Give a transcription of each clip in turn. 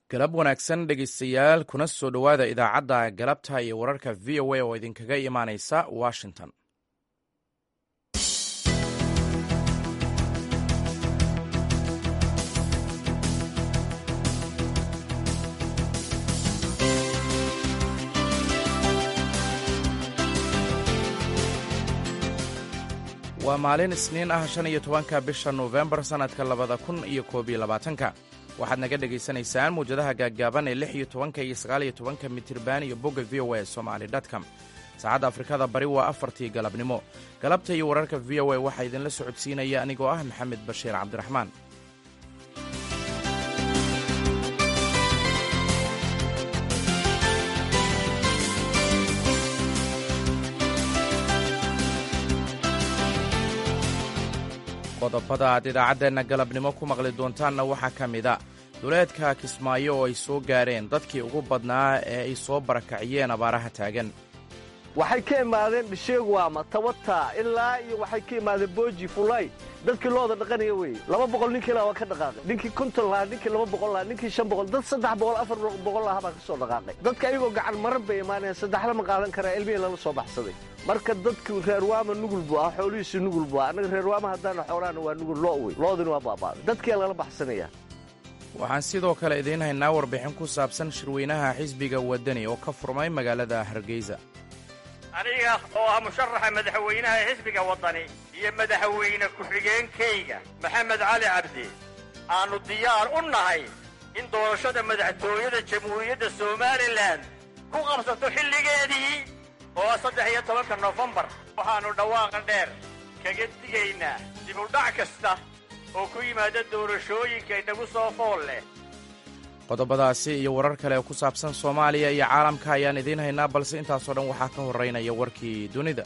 galab wanaagsan dhegaystayaal kuna soo dhowaada idaacadda galabta iyo wararka v o a oo idinkaga imaanaysa washington waa maalin isniin ah shan iyo tobanka bisha nofembar sannadka labada kun iyo koob iyo labaatanka waxaad naga dhegaysanaysaan muwjadaha gaaggaaban ee lix iyo tobanka iyo sagaal iyo tobanka mitirban iyo bogga v o a somali dtcom saacadda afrikada bari waa afartii galabnimo galabta iyo wararka v o a waxaa idinla socodsiinaya anigoo ah maxamed bashiir cabdiraxmaan qodobada aad idaacaddeenna galabnimo ku maqli doontaanna waxaa ka mid a duleedka kismaayo oo ay soo gaareen dadkii ugu badnaa ee ay soo barakaciyeen abaaraha taagan waxay ka imaadeen dhisheegwaama tabata ilaa iyo waxay ka imaadeen booji fulay dadkii looda dhaqanaya weye laba boqol ninkii laa waa ka dhaqaaqay ninkii konton lahaa ninkii laba boqol lahaa ninkii shan boqol dad saddex boqol afar boqol lahaa baa ka soo dhaqaaqay dadka ayagoo gacan maran bay imaanayaan saddexla ma qaadan karaa ilmihii lala soo baxsaday marka dadkii reerwaama nugul buu ah xoolihiisii nugul buu ah annaga reerwaama haddaana xoolaana waa nugul loo wey loodina waa baabaaday dadkiyaa lala baxsanaya waxaan sidoo kale idiin haynaa warbixin ku saabsan shirweynaha xisbiga waddani oo ka furmay magaalada hargeysa aniga oo ah musharaxa madaxweynaha xisbiga waddani iyo madaxweyne ku-xigeenkayga maxamed cali cabdi aannu diyaar u nahay in doorashada madaxtooyada jamhuuriyadda somalilan ku qabsato xilligeedii oo saddex iyo tobanka nofembar waxaannu dhawaaqa dheer kaga digaynaa dibudhac kasta oo ku yimaada doorashooyinka inagu soo fool leh qodobadaasi iyo warar kale oo ku saabsan soomaaliya iyo caalamka ayaan idiin haynaa balse intaasoo dhan waxaa ka horraynaya warkii dunida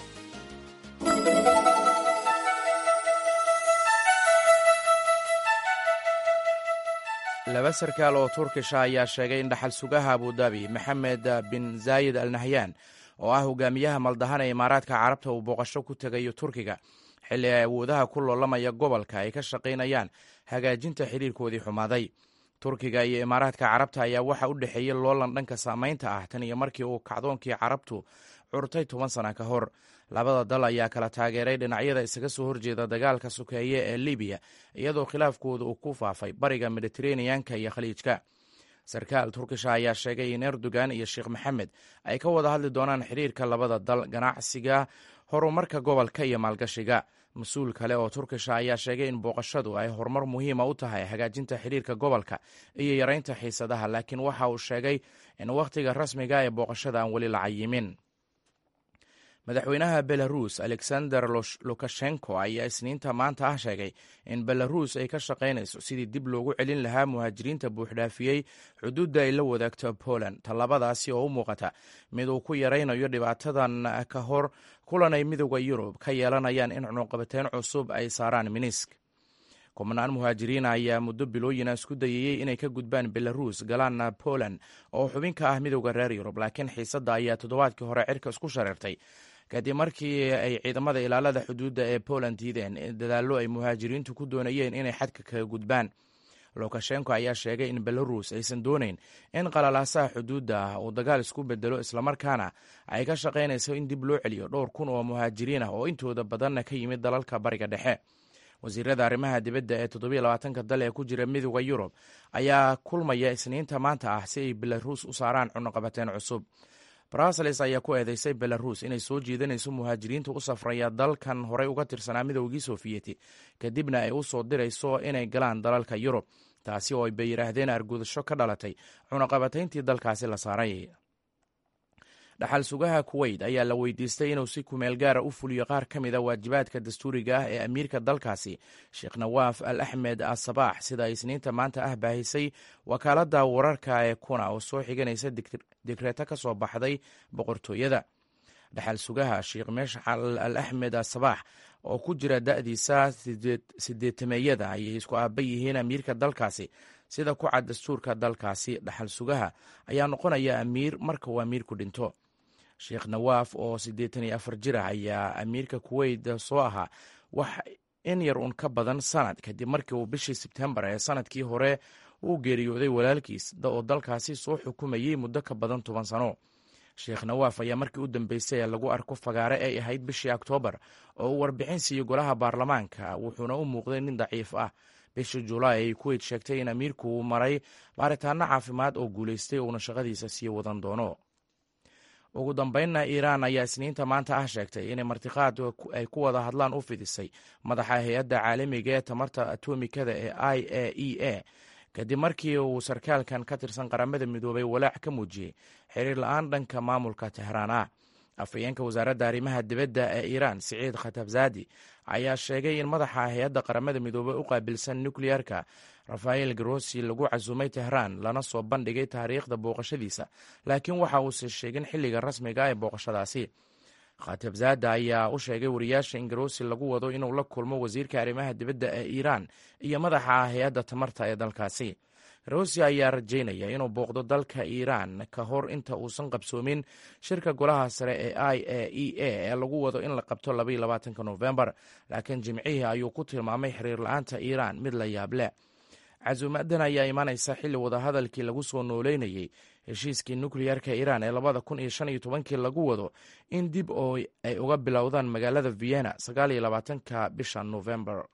laba sarkaal oo turkisha ayaa sheegay in dhaxal sugaha abudabi maxamed bin zaayid al nahyan oo ah hogaamiyaha maldahan ee imaaraadka carabta uu booqasho ku tegayo turkiga xilli ay awoodaha ku loolamaya gobolka ay ka shaqaynayaan hagaajinta xidhiirkoodii xumaaday turkiga iyo imaaraadka carabta ayaa waxa u dhexeeyey loolan dhanka saamaynta ah tan iyo markii uu kacdoonkii carabtu curtay toban sana ka hor labada dal ayaa kala taageeray dhinacyada isaga soo horjeeda dagaalka sokeeye ee libiya iyadoo khilaafkooda uu ku faafay bariga mediteraneanka iyo khaliijka sarkaal turkisha ayaa sheegay in erdogan iyo sheekh maxamed ay ka wada hadli doonaan xiriirka labada dal ganacsiga horumarka gobolka iyo maalgashiga mas-uul kale oo turkisha ayaa sheegay in booqashadu ay horumar muhiima u tahay hagaajinta xiriirka gobolka iyo yaraynta xiisadaha laakiin waxa uu sheegay in wakhtiga rasmiga ee booqashada aan weli la cayimin madaxweynaha belarus alexander lukashenko ayaa isniinta maanta ah sheegay in belarus ay ka shaqaynayso sidii dib loogu celin lahaa muhaajiriinta buuxdhaafiyey xuduudda ay la wadaagto poland tallabadaasi oo u muuqata mid uu ku yaraynayo dhibaatadan ka hor kulan ay midooda yurub ka yeelanayaan in cunuqabateyn cusub ay saaraan minisk kubnaan muhaajiriin ayaa muddo bilooyina isku dayayey inay ka gudbaan belarus galaana poland oo xubin ka ah midooda reer yurub laakiin xiisadda ayaa toddobaadkii hore cirka isku shareertay kadib markii ay ciidamada ilaalada xuduudda ee poland diideen dadaallo ay muhaajiriintu ku doonayeen inay xadka kaga gudbaan lukashenko ayaa sheegay in belarus aysan doonayn in qalalaasaha xuduudda ah uu dagaal isku bedelo islamarkaana ay ka shaqaynayso in dib loo celiyo dhowr kun oo muhaajiriin ah oo intooda badanna ka yimid dalalka bariga dhexe wasiirada arrimaha dibadda ee toddobiyo labaatanka dal ee ku jira midooda yurub ayaa kulmaya isniinta maanta ah si ay belarus u saaraan cunuqabateen cusub bruseles ayaa ku eedeysay belarus inay soo jiidanayso muhaajiriinta u safraya dalkan horey uga tirsanaa midoogii soofiyeti kadibna ay u soo dirayso inay galaan dalalka yurub taasi oo ay bay yidhaahdeen argudasho ka dhalatay cunuqabatayntii dalkaasi la saaray dhaxal sugaha kuweyt ayaa la weydiistay inuu si kumeel gaara u fuliyo qaar ka mid a waajibaadka dastuuriga ah ee amiirka dalkaasi sheekh nawaaf al axmed asabaax sida isniinta maanta ah baahisay wakaaladda wararka ee kuna oo soo xiganaysa digreeto ka soo baxday boqortooyada dhaxal sugaha sheekh meshcal al axmed asabaax oo ku jira da'diisa sideetameeyada ayay isku aaba yihiin amiirka dalkaasi sida ku cad dastuurka dalkaasi dhaxal sugaha ayaa noqonaya amiir marka uu amiirku dhinto sheekh nawaaf oo siddeetan iyo afar jir ah ayaa amiirka kuweyt soo ahaa wax in yar un ka badan sanad kadib markii uu bishii sebtembar ee sanadkii hore uu geeriyooday walaalkiis oo dalkaasi soo xukumayey muddo ka badan toban sano sheekh nawaaf ayaa markii u dambeysay ee lagu arko fagaare ay ahayd bishii oktoobar oo uu warbixin siiyey golaha baarlamaanka wuxuuna u muuqday nin daciif ah bishii julaay ay kuweyt sheegtay in amiirku uu maray baaritaano caafimaad oo guulaystay uuna shaqadiisa sii wadan doono ugu dambeynna iiraan ayaa isniinta maanta ah sheegtay inay martiqaad ay ku wada hadlaan u fidisay madaxa hay-adda caalamiga ee tamarta atomikada ee i a e a kadib markii uu sarkaalkan ka tirsan qaramada midoobay walaac ka muujiyey xiriir la-aan dhanka maamulka tehraan ah afhayeenka wasaaradda arrimaha dibadda ee iiraan siciid khatabzadi ayaa sheegay in madaxa hay-adda qaramada midoobey u qaabilsan nukleyerka rafael grossi lagu casuumay tehraan lana soo bandhigay taariikhda booqashadiisa laakiin waxa uusan sheegin xilliga rasmiga ee booqashadaasi khatabzada ayaa u sheegay wariyaasha in grossi lagu wado inuu la kulmo wasiirka arrimaha dibadda ee iiraan iyo madaxa hay-adda tamarta ee dalkaasi rossi ayaa rajaynaya inuu booqdo dalka iiraan ka hor inta uusan qabsoomin shirka golaha sare ee i a e a ee lagu wado in la qabto labaatanka nofembar laakiin jimcihii ayuu ku tilmaamay xiriir la-aanta iiraan mid la yaab leh casuumadan ayaa imanaysa xilli wadahadalkii lagu soo nooleynayey heshiiskii nukleyerka iiraan ee labada kun iyo shan iyo tobankii lagu wado in dib oo ay uga bilowdaan magaalada vienna sagaal iyo labaatanka bisha nofembar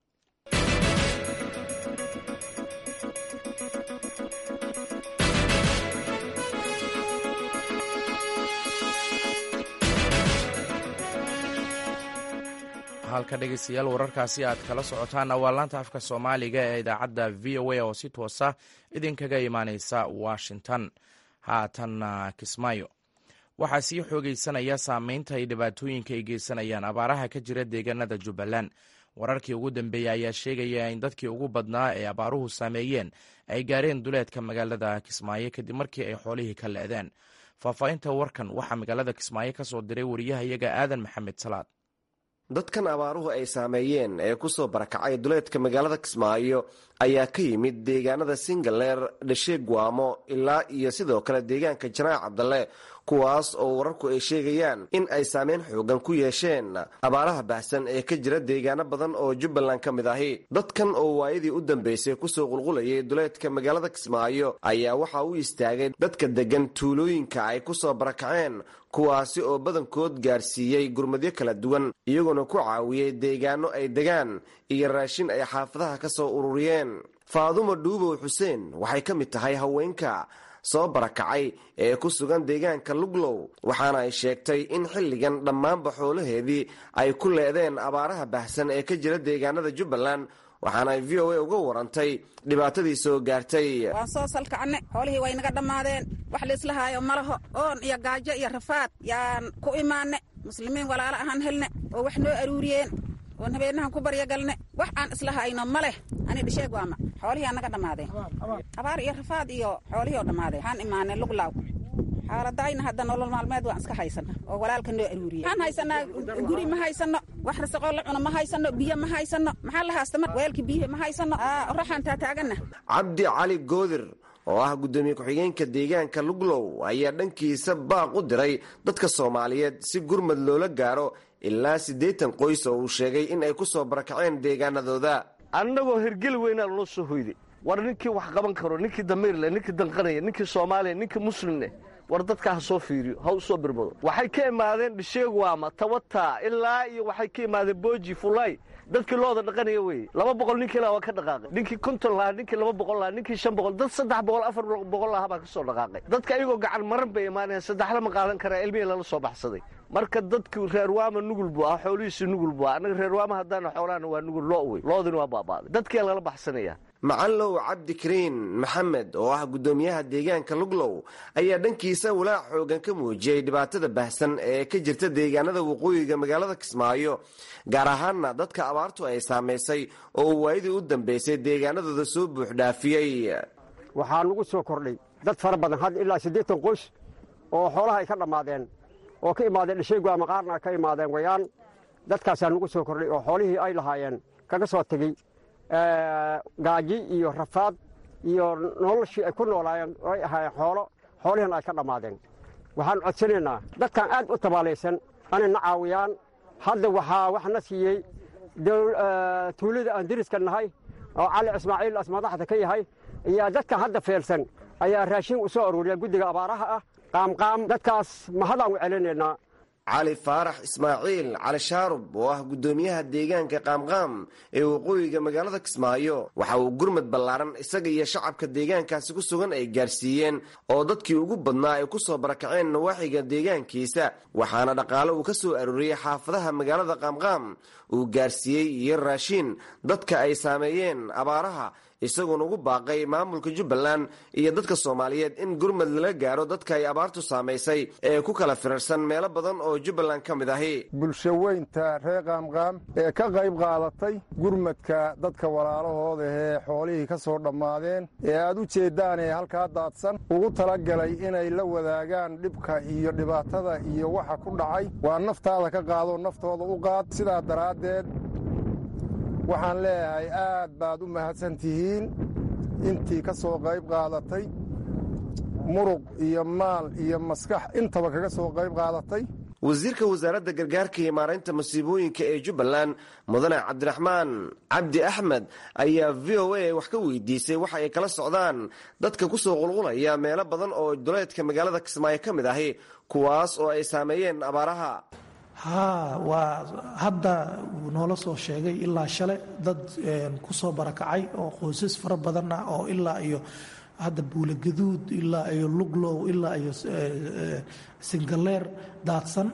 halka dhegeystayaal wararkaasi aad kala socotaanna waa laanta afka soomaaliga ee idaacadda v o a oo si toosa idinkaga imaaneysa washington haatanna kismaayo waxaa sii xoogeysanaya saameynta ay dhibaatooyinka ay geysanayaan abaaraha ka jira deegaanada jubbaland wararkii ugu dambeeyey ayaa sheegaya in dadkii ugu badnaa ee abaaruhu saameeyeen ay gaareen duleedka magaalada kismaayo kadib markii ay xoolihii ka le'deen faahfaahinta warkan waxaa magaalada kismaayo ka soo diray wariyahayaga aadan maxamed salaad dadkan abaaruhu ay saameeyeen ee ku soo barakacay duleedka magaalada kismaayo ayaa ka yimid deegaanada singaleer dhashe guamo ilaa iyo sidoo kale deegaanka janaac cabdalle kuwaas oo wararku ay sheegayaan in ay saameyn xoogan ku yeesheen abaaraha baahsan ee ka jira deegaano badan oo jubbaland ka mid ahi dadkan oo waayadii u dambeysay kusoo qulqulayay duleedka magaalada kismaayo ayaa waxaa u istaagay dadka deggan tuulooyinka ay ku soo barakaceen kuwaasi oo badankood gaarsiiyey gurmadyo kala duwan iyagoona ku caawiyey deegaano ay degaan iyo raashin ay xaafadaha ka soo ururiyeen faadumo dhuubow xuseen waxay ka mid tahay haweenka soo barakacay ee ku sugan deegaanka luglow waxaana ay sheegtay in xilligan dhammaanba xoolaheedii ay ku leedeen abaaraha baahsan ee ka jira deegaanada jubbaland waxaana ay v o a uga warantay dhibaatadii soo gaartay waan soo salkacanne xoolihii way naga dhammaadeen wax laislahaayo malaho oon iyo gaajo iyo rafaad yaan ku imaanne muslimiin walaalo ahaan helne oo wax noo aruuriyeen oon habeenahan ku baryagalne wax aan islahayno ma leh ani dhisheeg waama xoolihii anaga dhammaadeen abaar iyo rafaad iyo xoolihii oo dhammaadeen waxaan imaanay luglaaw xaaladayna hadda nolol maalmeed waan iska haysana oo walaalka noo aruuriyey waxaan haysanaa guri ma haysano wax rasaqoo la cuno ma haysano biyo ma haysano maxaa la haasta mar weelka biyihi ma haysano oraxaan taataagana cabdi cali goodir oo ah guddoomiye ku-xigeenka deegaanka luglow ayaa dhankiisa baaq u diray dadka soomaaliyeed si gurmad loola gaaro ilaa siddeetan qoys oo uu sheegay in ay ku soo barakaceen deegaanadooda annagoo hergeli weynaa loo soo hoyday war ninkii wax qaban karo ninkii damiirleh ninkii danqanaya ninkii soomaaliya ninkii muslimneh war dadkaa ha soo fiiriyo ha u soo birmado waxay ka imaadeen dhisheegwaama tawata ilaa iyo waxay ka imaadeen booji fulay dadkii looda dhaqanaya weye laba boqol ninkii laa waa ka dhaqaaqay ninkii konton lahaa ninkii laba boqol lahaa ninkii shan boqol dad saddex boqol afar boqol lahaa baa ka soo dhaqaaqay dadka ayagoo gacan maran bay imaanayaan saddexla ma qaadan karaa ilmihii lala soo baxsaday marka dadkii reerwaama nugul buu ah xoolihiisii nugul buu ah annaga reerwaama haddaana xoolahana waa nugul loo wey loodina waa baaba'day dadkia lala baxsanaya macallow cabdikariin maxamed oo ah guddoomiyaha deegaanka luglow ayaa dhankiisa walaac xoogan ka muujiyey dhibaatada baahsan ee ka jirta deegaanada waqooyiga magaalada kismaayo gaar ahaanna dadka abaartu ay saamaysay oo uu waayadii u dambeysay deegaanadooda soo buuxdhaafiyey waxaa nagu soo kordhay dad fara badan had ilaa siddeetan qoys oo xoolaha ay ka dhammaadeen oo ka imaadeen dhasheegwaama qaarna ka imaadeen wayaan dadkaasaa nagu soo kordhay oo xoolihii ay lahaayeen kaga soo tegey gaaji iyo rafaad iyo noloshii ay ku noolaayeen ay ahaayeen xoolo xoolihiina ay ka dhammaadeen waxaan codsanaynaa dadkan aad u tabaalaysan anay na caawiyaan hadda waxaa wax na siiyey tuulada aan deriska nahay oo cali ismaaciil as madaxda ka yahay ayaa dadkan hadda feelsan ayaa raashin u soo aruuriya guddiga abaaraha ah qaamqaam dadkaas mahadaan u celinaynaa cali faarax ismaaciil cali shaarub oo ah guddoomiyaha deegaanka qaamqaam ee waqooyiga magaalada kismaayo waxa uu gurmad ballaaran isaga iyo shacabka deegaankaasi ku sugan ay gaarsiiyeen oo dadkii ugu badnaa ay ku soo barakaceen nawaaxiga deegaankiisa waxaana dhaqaale uu ka soo arooriyey xaafadaha magaalada qaamqaam uu gaarsiiyey iyo raashiin dadka ay saameeyeen abaaraha isagoona ugu baaqay maamulka jubbaland iyo dadka soomaaliyeed in gurmad lala gaaro dadka ay abaartu saamaysay ee ku kala firarsan meelo badan oo jubbaland ka mid ahi bulsho weynta reer qaamqaam ee ka qayb qaadatay gurmadka dadka walaalahooda ee xoolihii ka soo dhammaadeen ee aad u jeeddaan ee halkaa daadsan ugu talagalay inay la wadaagaan dhibka iyo dhibaatada iyo waxa ku dhacay waa naftaada ka qaadoo naftooda u qaad sidaa daraaddeed waxaan leeyahay aad baad u mahadsan tihiin intii ka soo qayb qaadatay muruq iyo maal iyo maskax intaba kaga soo qayb qaadatay wasiirka wasaaradda gargaarka iyo maaraynta masiibooyinka ee jubbaland mudane cabdiraxmaan cabdi axmed ayaa v o a wax ka weydiisay waxa ay kala socdaan dadka ku soo qulqulaya meelo badan oo duleedka magaalada kismaayo ka mid ahi kuwaas oo ay saameeyeen abaaraha haa waa hadda uu noola soo sheegay ilaa shale dad ku soo barakacay oo qoysas fara badan ah oo ilaa iyo hadda buulagaduud ilaa iyo luglow ilaa iyo singaleer daadsan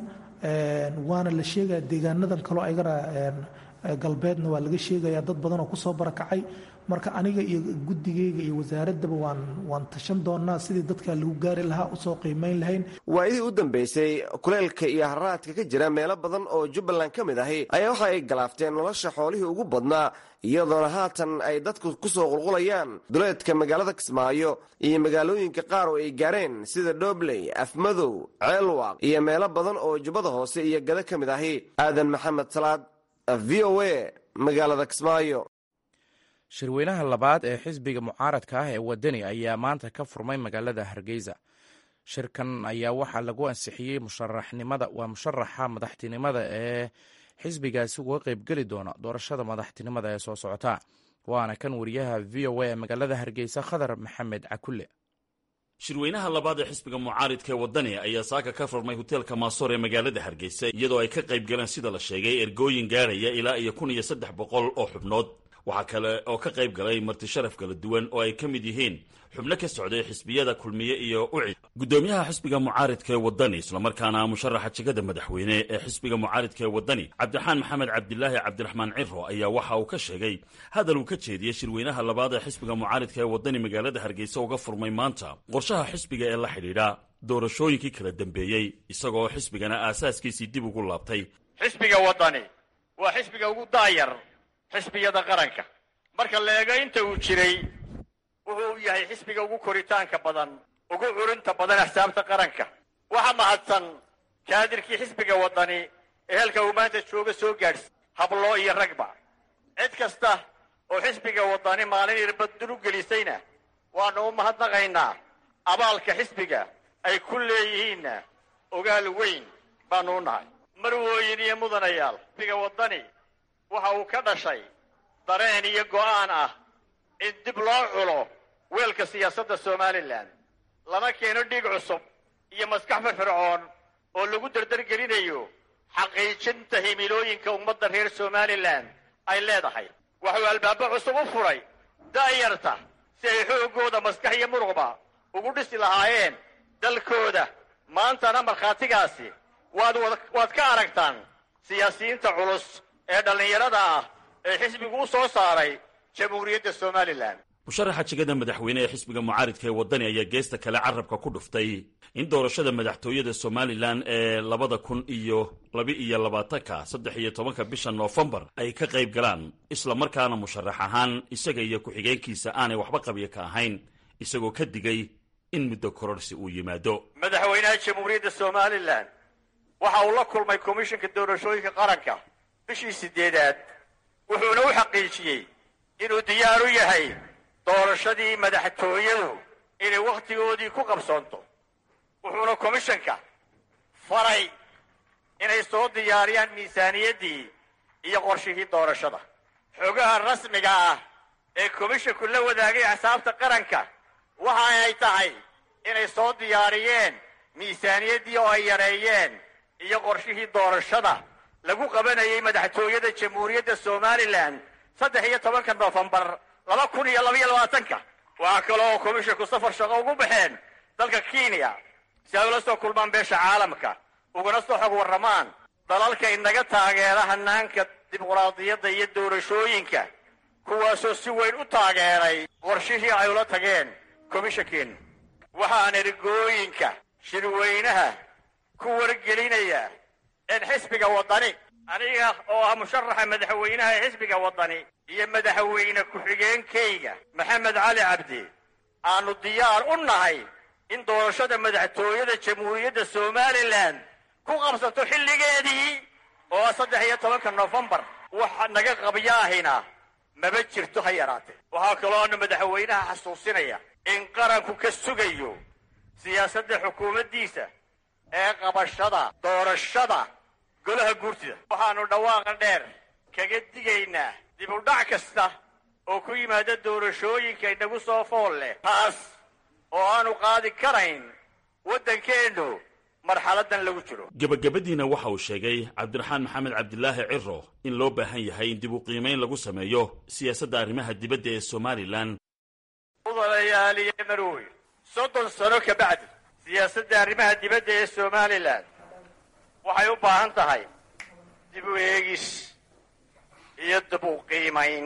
waana la sheegaya deegaanadan kaloo ayagana galbeedna waa laga sheegaya dad badan oo kusoo barakacay marka aniga iyo guddigeyga iyo wasaaraddaba waan waan tashan doonaa sidii dadka lagu gaari lahaa usoo qiimayn lahayn waayadii u dambeysay kuleelka iyo haraadka ka jira meelo badan oo jubbaland ka mid ahi ayaa waxa ay galaafteen nolosha xoolihii ugu badnaa iyadoona haatan ay dadku ku soo qulqulayaan duleedka magaalada kismaayo iyo magaalooyinka qaar oo ay gaareen sida dhobley afmadow ceelwaaq iyo meelo badan oo jubbada hoose iyo gada ka mid ahi aadan maxamed salaad v o a magaalada kismaayo shirweynaha labaad ee xisbiga mucaaradka ah ee wadani ayaa maanta ka furmay magaalada hargeysa shirkan ayaa waxaa lagu ansixiyey musharaxnimada waa musharaxa madaxtinimada ee xisbigaasi uga qeybgeli doona doorashada madaxtinimada ee soo socota waana kan wariyaha v o a ee magaalada hargeysa khadar maxamed cakulle shirweynaha labaad ee xisbiga mucaaridka ee waddani ayaa saaka ka furmay hoteelka maasoor ee magaalada hargeysa iyadoo ay ka qayb galeen sida la sheegay ergooyin gaarhaya ilaa iyo kun iyo saddex boqol oo xubnood waxaa kale oo ka qayb galay marti sharaf kala duwan oo ay ka mid yihiin xubno ka socday xisbiyada kulmiye iyo ucid guddoomiyaha xisbiga mucaaridka ee waddani islamarkaana musharaxa jegada madaxweyne ee xisbiga mucaaridka ee waddani cabdiraxaan maxamed cabdilaahi cabdiraxmaan ciro ayaa waxa uu ka sheegay hadal uu ka jeediyey shirweynaha labaad ee xisbiga mucaaridka ee waddani magaalada hargeysa uga furmay maanta qorshaha xisbiga ee la xidhiidha doorashooyinkii kala dambeeyey isagoo xisbigana aasaaskiisii dib ugu laabtay xisbiga waddani waa xisbiga ugu daayar xisbiyada qaranka marka la eego inta uu jiray wuxuu yahay xisbiga ugu koritaanka badan ugu curinta badan axsaabta qaranka waxa mahadsan kaadirkii xisbiga waddani ee halka uu maanta jooga soo gaadhsi habloo iyo ragba cid kasta oo xisbiga waddani maalin irbaddur u gelisayna waannu u mahadnaqaynaa abaalka xisbiga ay ku leeyihiinna ogaal weyn baannu u nahay marwooyin iyo mudanayaal xisbiga waddani waxa uu ka dhashay dareen iyo go'aan ah in dib loo culo weelka siyaasadda somalilan lana keeno dhiig cusub iyo maskax firfircoon oo lagu dardargelinayo xaqiijinta himilooyinka ummadda reer somalilan ay leedahay waxuu albaabo cusub u furay da'yarta si ay xooggooda maskax iyo muruqba ugu dhisi lahaayeen dalkooda maantana markhaatigaasi waad waad ka aragtaan siyaasiyiinta culus ee dhallinyarada ah ee xisbigu u soo saaray jamhuuriyadda somalilan musharaxa jegada madaxweyne ee xisbiga mucaaridka ee waddani ayaa geesta kale carabka ku dhuftay in doorashada madaxtooyada somalilan ee labada kun iyo laba-iyo labaatanka saddex iyo tobanka bisha noofembar ay ka qayb galaan islamarkaana musharax ahaan isaga iyo ku-xigeenkiisa aanay waxba qabyo ka ahayn isagoo ka digay in muddo kororsi uu yimaado madaxweynaha jamhuuriyadda somalilan waxa uu la kulmay komishinka doorashooyinka qaranka bishii sideedaad wuxuuna u xaqiijiyey inuu diyaar u yahay doorashadii madaxtooyadu inay wakhtigoodii ku qabsoonto wuxuuna komishanka faray inay soo diyaariyaan miisaaniyaddii iyo qorshihii doorashada xogaha rasmiga ah ee komishinku la wadaagay axsaabta qaranka waxa ay tahay inay soo diyaariyeen miisaaniyaddii oo ay yareeyeen iyo qorshihii doorashada lagu qabanayay madaxtooyada jamhuuriyadda somalilan saddex iyo tobanka nofembar laba kun iyo labaiyo labaatanka waxaa kaloo komishinku safar shaqo ugu baxeen dalka kenya si ay ula soo kulmaan beesha caalamka ugana soo xog warramaan dalalka inaga taageera hanaanka dimuqraadiyadda iyo doorashooyinka kuwaasoo si weyn u taageeray qorshihii ay ula tageen komishankeenu waxaan ergooyinka shirweynaha ku wargelinaya in xisbiga waddani aniga oo ah musharaxa madaxweynaha ee xisbiga waddani iyo madaxweyne ku-xigeenkayga maxamed cali cabdi aanu diyaar u nahay in doorashada madaxtooyada jamhuuriyadda somalilan ku qabsato xilligeedii oo ah saddex iyo tobanka nofembar waxa naga qabyaahina maba jirto ha yaraatee waxaa kaloona madaxweynaha xasuusinaya in qaranku ka sugayo siyaasadda xukuumaddiisa ee qabashada doorashada golaha guurtida waxaannu dhawaaqa dheer kaga digaynaa dib u dhac kasta oo ku yimaada doorashooyinka inagu soo fool leh taas oo aanu qaadi karayn waddankeennu marxaladan lagu jiro gebagabadiina waxa uu sheegay cabdiraxmaan maxamed cabdilaahi ciro in loo baahan yahay in dib u qiimayn lagu sameeyo siyaasadda arrimaha dibadda ee somalilan mudanayaaliye marooy soddon sano ka bacdi siyaasadda arrimaha dibadda ee somalilan waxay u baahan tahay dib u eegis iyo dib u qiimayn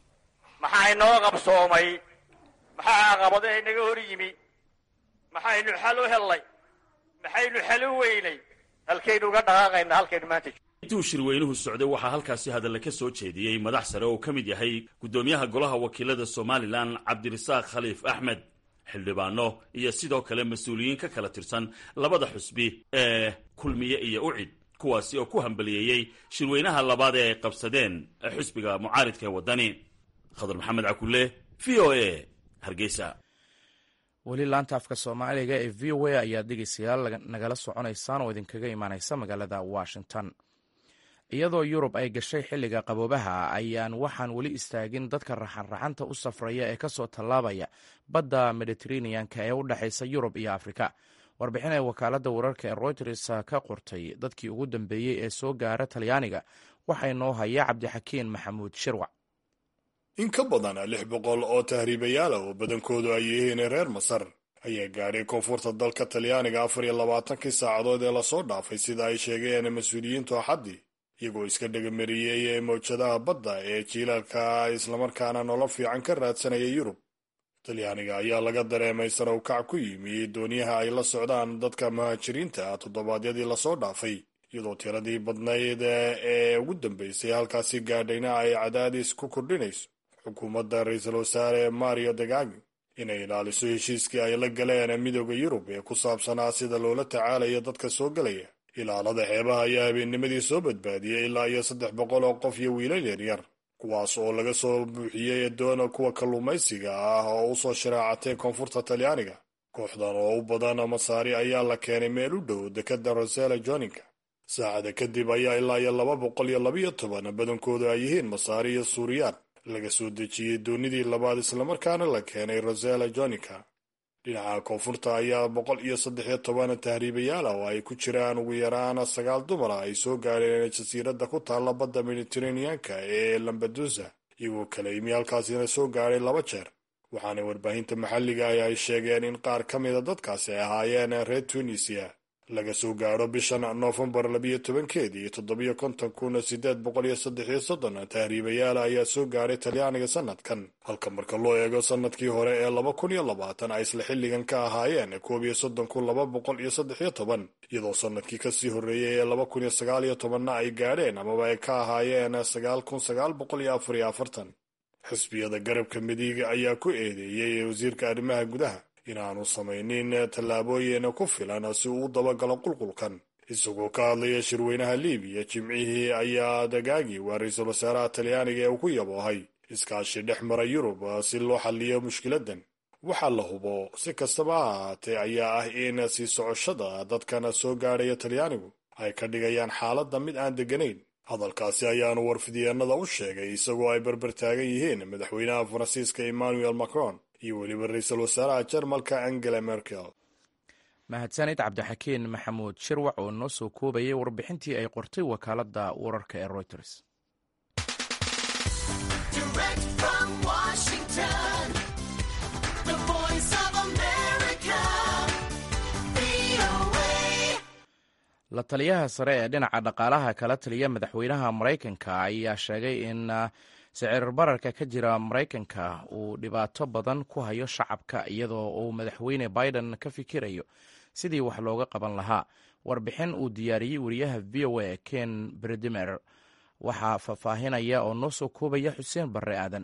maxaa inoo qabsoomay maxaa caqabado inaga hor yimi maxaynu xal u hellay maxaynu xal u weynay halkaynu uga dhaqaaqayna halkaynu maanta intuu shirweynuhu socday waxaa halkaasi hadalle ka soo jeediyey madax sare oo ka mid yahay guddoomiyaha golaha wakiilada somalilan cabdirasaaq khaliif axmed xildhibaano iyo sidoo kale mas-uuliyiin ka kala tirsan labada xusbi ee kulmiye iyo ucid kuwaasi oo ku hambaliyeeyey shirweynaha labaad ee ay qabsadeen xusbiga mucaaridka ee waddani khadar maxamed cakulle v o a hargeysa weli laanta afka soomaaliga ee v o a ayaa dhegeystayaal nagala soconaysaan oo idinkaga imaaneysa magaalada washington iyadoo yurub ay gashay xilliga qaboobaha ayaan waxaan weli istaagin dadka raxanraxanta u safraya ee kasoo tallaabaya badda mediteraneanka ee u dhexaysa yurub iyo afrika warbixin ay wakaaladda wararka ee reuters ka qortay dadkii ugu dambeeyey ee soo gaara talyaaniga waxaa inoo haya cabdixakiin maxamuud shirwac in ka badan lix boqol oo tahriibayaala oo badankoodu ay yihiin reer masar ayaa gaadhay koonfurta dalka talyaaniga afar iyo labaatankii saacadood ee lasoo dhaafay sida ay sheegeen mas-uuliyiintu axaddii iyagoo iska dhegamareeyey mawjadaha badda ee jiilaalka islamarkaana nolol fiican ka raadsanaya yurub talyaaniga ayaa laga dareemay sarow kac ku yimi dooniyaha ay la socdaan dadka muhaajiriinta ah toddobaadyadii lasoo dhaafay iyadoo tiradii badnayd ee ugu dambeysay halkaasi gaadhayna ay cadaadis ku kordhinayso xukuumadda ra-iisul wasaare mario degagi inay ilaaliso heshiiskii ay la galeen midooda yurub ee ku saabsanaa sida loola tacaalayo dadka soo gelaya ilaalada xeebaha ayaa habeennimadii soo badbaadiyey ilaa iyo saddex boqol oo qof iyo wiilal yaryar kuwaas oo laga soo buuxiyey doona kuwa kalluumaysiga ah oo usoo sharaacatay koonfurta talyaaniga kooxdan oo u badan masaari ayaa la keenay meel u dhow dekadda rosela joninka saacada kadib ayaa ilaa iyo laba boqol iyo labiyo toban badankoodu ay yihiin masaari iyo suuriyaan laga soo dejiyey doonidii labaad islamarkaana la keenay rosela joninka dhinaca koonfurta ayaa boqol iyo saddex iyo toban tahriibayaal ah oo ay ku jiraan ugu yaraan sagaal dumar ah ay soo gaadheen jasiiradda ku taalla badda mediteraneanka ee lambadusa iyagoo kala yimi halkaasina soo gaadhay laba jeer waxaana warbaahinta maxalliga ah ay sheegeen in qaar ka mida dadkaasi ay ahaayeen reer tunisia laga soo gaadho bishan noofembar labiyo tobankeedii toddobiyo konton kun sideed boqol iyo saddex iyo soddon tahriibayaal ayaa soo gaadhay talyaaniga sanadkan halka marka loo eego sanadkii hore ee laba kun iyo labaatan ay isla xilligan ka ahaayeen koob iyo soddon kun laba boqol iyo saddex iyo toban iyadoo sanadkii kasii horreeyey ee laba kun iyo sagaal iyo tobanna ay gaadheen amaba ay ka ahaayeen sagaal kun sagaal boqol iyo afar iyo afartan xisbiyada garabka midiga ayaa ku eedeeyey wasiirka arrimaha gudaha inaanu samaynin tallaabooyin ku filan si uu u dabagalo qulqulkan isagoo ka hadlaya shirweynaha libiya jimcihii ayaa dagaagi waa ra-iisul wasaaraha talyaaniga ee uu ku yaboohay iskaashi dhex mara yurub si loo xalliyo mushkiladan waxaa la hubo si kastaba ha ahaatee ayaa ah in sii socoshada dadkan soo gaadhaya talyaanigu ay ka dhigayaan xaaladda mid aan degganayn hadalkaasi ayaanu warfidyeenada u sheegay isagoo ay berber taagan yihiin madaxweynaha faransiiska emmanuel macron iyo weliba ra-iisul wasaaraha jarmalka angela merkel mahadsanid cabdixakiin maxamuud shirwac oo noo soo koobayay warbixintii ay qortay wakaaladda wararka ee reuters la taliyaha sare ee dhinaca dhaqaalaha kala taliya madaxweynaha maraykanka ayaa sheegay in sicir bararka ka jira maraykanka uu dhibaato badan ku hayo shacabka iyadoo uu madaxweyne biden ka fikirayo sidii wax looga qaban lahaa warbixin uu diyaariyey wariyaha v o a ken bredimer waxaa faahfaahinaya oo noo soo koobaya xuseen barre aadan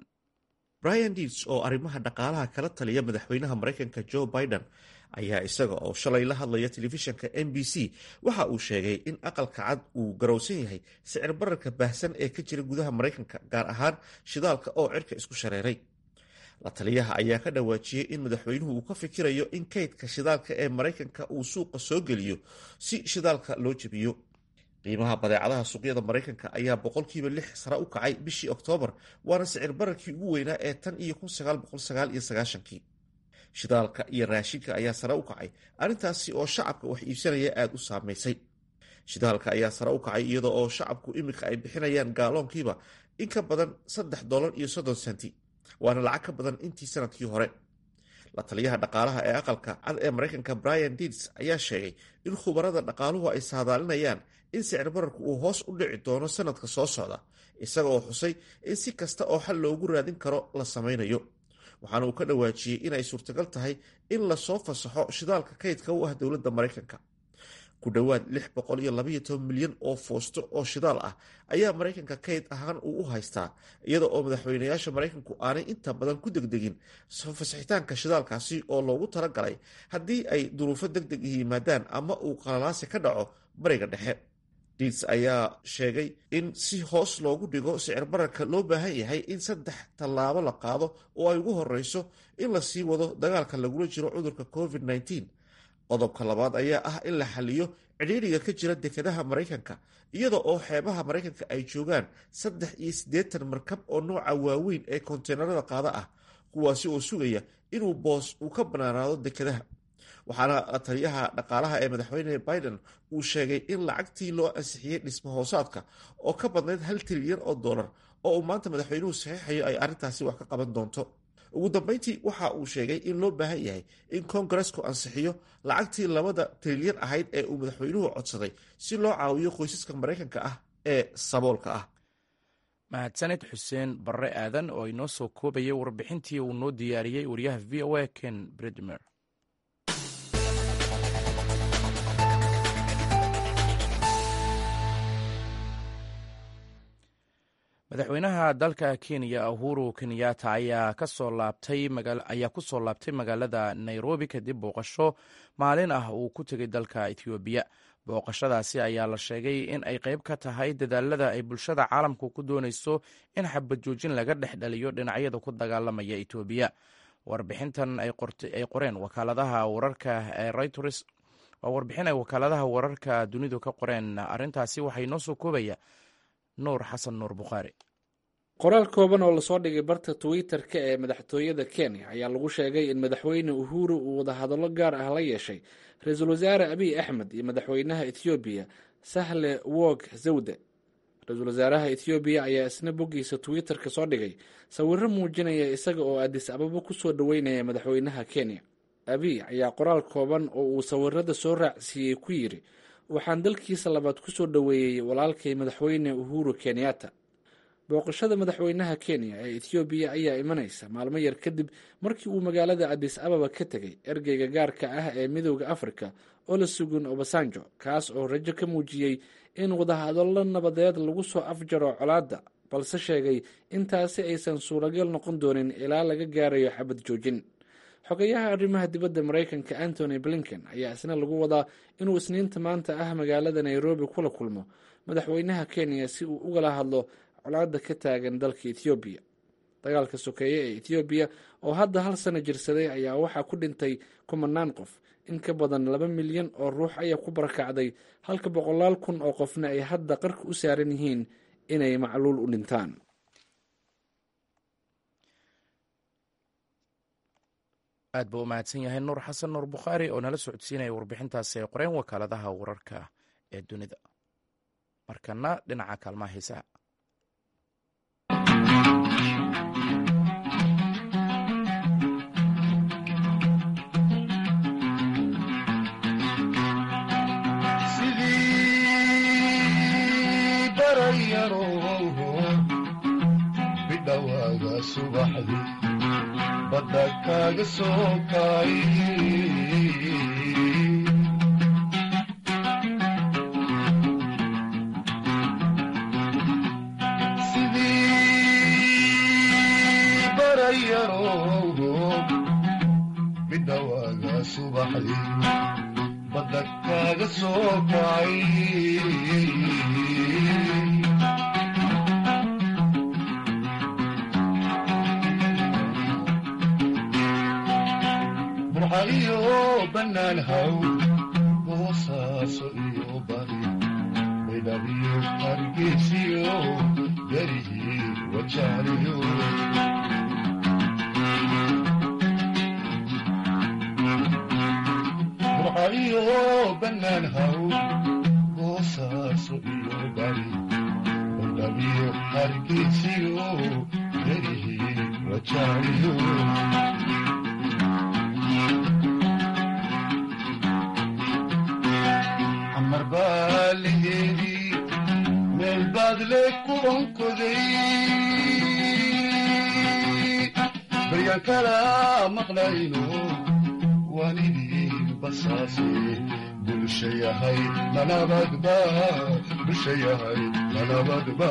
brian deeds oo arrimaha dhaqaalaha kala taliya madaxweynaha maraykanka joe biden ayaa isaga oo shalay la hadlaya telefishanka m b c waxa uu sheegay in aqalka cad uu garowsan yahay sicir bararka baahsan ee ka jira gudaha maraykanka gaar ahaan shidaalka oo cirka isku shareeray la taliyaha ayaa ka dhawaajiyey in madaxweynuhu uu ka fikirayo in kaydka shidaalka ee maraykanka uu suuqa soo geliyo si shidaalka loo jebiyo qiimaha badeecadaha suuqyada maraykanka ayaa boqolkiiba lix sare u kacay bishii oktoobar waana sicir bararkii ugu weynaa ee tan iyo kun sagaal boqol sagaal iyo sagaashankii shidaalka iyo raashinka ayaa sare u kacay arrintaasi oo shacabka wax iibsanaya aada u saameysay shidaalka ayaa sare u kacay iyadoo oo shacabku iminka ay bixinayaan gaaloonkiiba in ka badan saddex dollar iyo soddon senti waana lacag ka badan intii sanadkii hore la taliyaha dhaqaalaha ee aqalka cad ee maraykanka brian deeds ayaa sheegay in khubarada dhaqaaluhu ay saadaalinayaan in sicir bararku uu hoos u dhici doono sanadka soo socda isaga oo xusay in si kasta oo xal loogu raadin karo la samaynayo waxaana uu ka dhawaajiyey inay suurtagal tahay in lasoo fasaxo shidaalka kaydka u ah dowladda maraykanka ku dhowaad lix boqol iyo labaiyo toban milyan oo foosto oo shidaal ah ayaa maraykanka kayd ahaan uu u haystaa iyada oo madaxweynayaasha maraykanku aanay inta badan ku degdegin soo fasaxitaanka shidaalkaasi oo loogu talagalay haddii ay duruufo deg deg yimaadaan ama uu qalalaasi ka dhaco bariga dhexe diits ayaa sheegay in si hoos loogu dhigo sicir bararka loo baahan yahay in saddex tallaabo la qaado oo ay ugu horeyso in la sii wado dagaalka lagula jiro cudurka covid -19 qodobka labaad ayaa ah in la xaliyo cidhiidriga ka jira dekedaha maraykanka iyada oo xeebaha maraykanka ay joogaan saddex iyo siddeetan markab oo nooca waaweyn ee konteenarada qaada ah kuwaasi oo sugaya inuu boos uu ka banaanaado dekedaha waxaana taliyaha dhaqaalaha ee madaxweyne biden uu sheegay in lacagtii loo ansixiyey dhismo hoosaadka oo ka badnayd hal trilyan oo dollar oo uu maanta madaxweynuhu saxiixayo ay arrintaasi wax ka qaban doonto ugu dambeyntii waxa uu sheegay in loo baahan yahay in kongaresku ansixiyo lacagtii labada trilyan ahayd ee uu madaxweynuhu codsaday si loo caawiyo qoysaska maraykanka ah ee saboolka ah mahadsanid xuseen barre aadan oo inoo soo koobayay warbixintii uu noo diyaariyey wariyaha v o a ken bridmer madaxweynaha dalka kenya uhuru kenyatta ayaa kasoo laabtay ayaa ku soo laabtay magaalada nairobi kadib booqasho maalin ah uu ku tegay dalka ethoobiya booqashadaasi ayaa la sheegay in ay qayb ka tahay dadaalada ay bulshada caalamku ku doonayso in xabad joojin laga dhex dhaliyo dhinacyada ku dagaalamaya etoobiya warbixintan ay qoreen wakaaladaha wararka ee reuters waa warbixin ay wakaaladaha wararka dunidu ka qoreen arrintaasi waxay noo soo koobaya nuur xasan nuur bukhaari qoraal kooban oo lasoo dhigay barta twitter-ka ee madaxtooyada kenya ayaa lagu sheegay in madaxweyne uhuru uu wadahadallo gaar ah la yeeshay ra-iisul wasaare abiy axmed iyo madaxweynaha ethoobiya sahle wog zawde ra-iisul wasaaraha ethoobiya ayaa isna boggiisa twitter-ka soo dhigay sawirro muujinaya isaga oo adis ababa kusoo dhoweynaya madaxweynaha kenya abiy ayaa qoraal kooban oo uu sawirada soo raacsiiyey ku yidhi waxaan dalkiisa labaad kusoo dhoweeyey walaalkay madaxweyne uhuru kenyatta booqashada madaxweynaha kenya ee ethoobiya ayaa imanaysa maalmo yar kadib markii uu magaalada adis ababa ka tegay ergeyga gaarka ah ee midooda afrika olusegun obasanjo kaas oo rajo ka muujiyey in wadahadallo nabadeed lagu soo afjaro colaadda balse sheegay intaasi aysan suuragal noqon doonin ilaa laga gaarayo xabad joojin xogayaha arrimaha dibadda maraykanka antony blinken ayaa isna lagu wadaa inuu isniinta maanta ah magaalada nairobi kula kulmo madaxweynaha kenya si uu ugala hadlo colaadda ka taagan dalka ethoobiya dagaalka sokeeye ee ethoobiya oo hadda hal sano jirsaday ayaa waxaa ku dhintay kumanaan qof in ka badan laba milyan oo ruux ayaa ku barakacday halka boqolaal kun oo qofna ay hadda qarka u saaran yihiin inay macluul u dhintaan aad buu u mahadsan yahay nuur xasan nuur bukhaari oo nala socodsiinaya warbixintaasi ay qoreen wakaaladaha wararka ee dunida markana dhinaca kaalmaha hiisaha sidii barayarowgo bidhowaaga subaxdii badda kaaga soo kaay sidii barayarowgo bidhowaaga subaxdii badda kaaga soo kaay burxaliyo bannaan haw boosaaso iyo bari baydhabiyo hargeysiyo garihii wajaaliyo burxaliyo bannaan haw boosaaso iyo bari baydhabiyo hargeysiyo garihii wajaaliyo amar baa laheedii meel baad le ku onkoday baryaan kala maqlayno waan idin basaase bulsha yahay manabadba bulsha yahay manabadba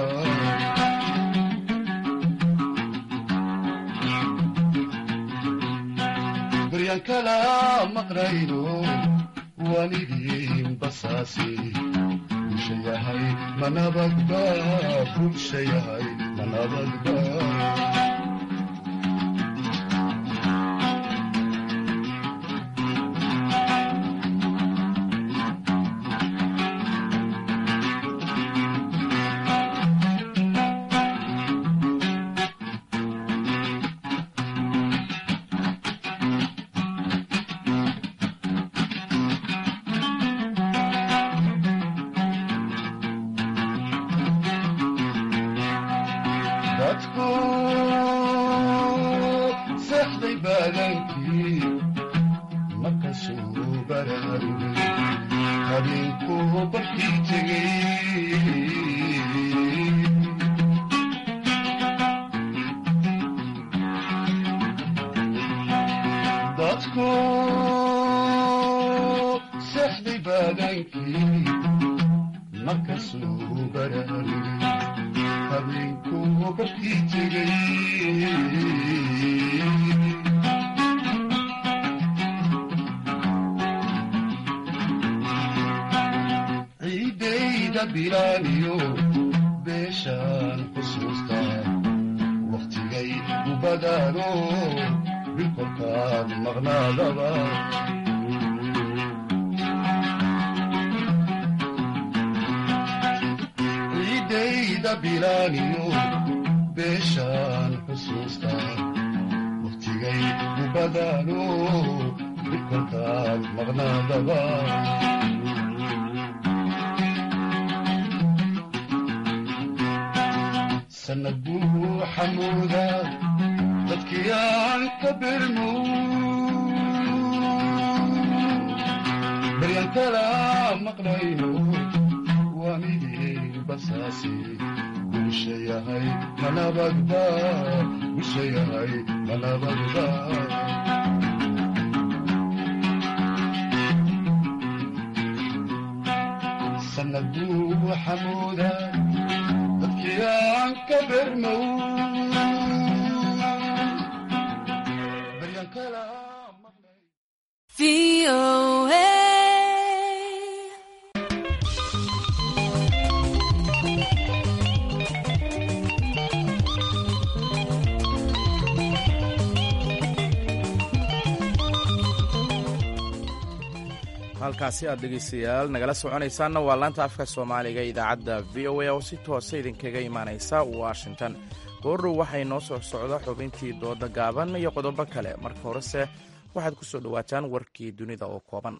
baryaan kala maqlayno waan idin basaase bulsha yahay manabadba bulsha yahay manabadba dadku seexday baadankii markasuu baraarugay habeenkuu barkii tegey dadku seexday baadankii markasuu baraarugay habeenkuu barkii tegey ciidayda bilaaniyo beeshaan xusuustaa wakhtigay u badaano bilkolkaan maqnaadaba ciidayda bilaaniyo beeshaan xusuustaa wakhtigay u badaano bilkolkaan maqnaadaba sanad buu xamuuda dadkii aan ka birmo baryaan kala maqlayno waan idin basaase bulsha yahay manabadba bulsha yahay manabadba sanad buu xamuuda dadkii aan ka bermow baryaan kala halkaasi aad dhegaystayaal nagala soconaysaanna waa laanta afka soomaaliga idaacadda v o a oo si toosa idinkaga imaanaysa washington goordhow waxay noo soo socda xubintii dooda gaaban iyo qodobo kale marka horese waxaad ku soo dhowaataan warkii dunida oo kooban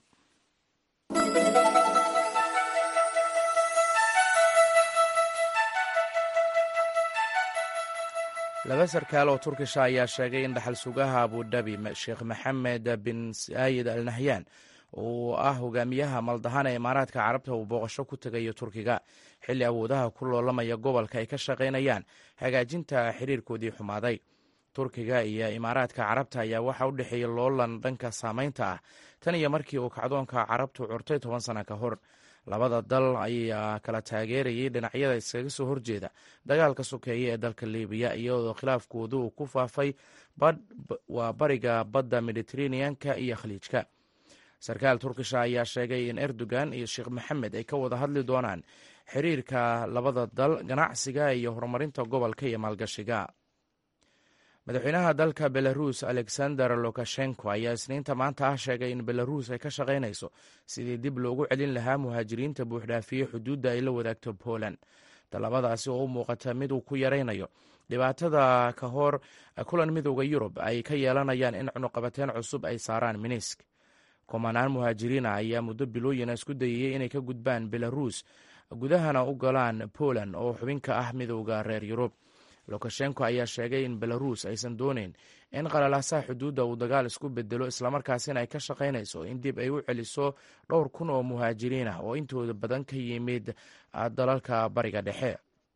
laba sarkaal oo turkisha ayaa sheegay in dhaxal sugaha abudabi sheekh maxamed bin saayid al nahyan uu ah hogaamiyaha maldahan ee imaaraadka carabta uu booqasho ku tegayo turkiga xilli awoodaha ku loolamaya gobolka ay ka shaqaynayaan hagaajinta xiriirkoodii xumaaday turkiga iyo imaaraadka carabta ayaa waxaa u dhexeeya loolan dhanka saamaynta ah tan iyo markii uu kacdoonka carabtu curtay toban sana ka hor labada dal ayaa kala taageerayay dhinacyada iskaga soo horjeeda dagaalka sokeeye ee dalka libiya iyadoo khilaafkoodu uu ku faafay waa bariga badda mediteraneanka iyo khaliijka sarkaal turkisha ayaa sheegay in erdogan iyo sheekh maxamed ay ka wada hadli doonaan xiriirka labada dal ganacsiga iyo horumarinta gobolka iyo maalgashiga madaxweynaha dalka belarus alexander lukashenko ayaa isniinta maanta ah sheegay in belarus ay ka shaqaynayso sidii dib loogu celin lahaa muhaajiriinta buuxdhaafiye xuduudda ay la wadaagto poland tallaabadaasi oo u muuqata mid uu ku yaraynayo dhibaatada ka hor kulan midooda yurub ay ka yeelanayaan in cunuqabateen cusub ay saaraan minisk kumanaan muhaajiriina ayaa muddo bilooyina isku dayayay inay ka gudbaan belarus gudahana u galaan poland oo xubin ka ah midooda reer yurub lukashenko ayaa sheegay in belarus aysan dooneyn in qalalaasaha xuduudda uu dagaal isku bedelo islamarkaasina ay ka shaqaynayso in dib ay u celiso dhowr kun oo muhaajiriin ah oo intooda badan ka yimid dalalka bariga dhexe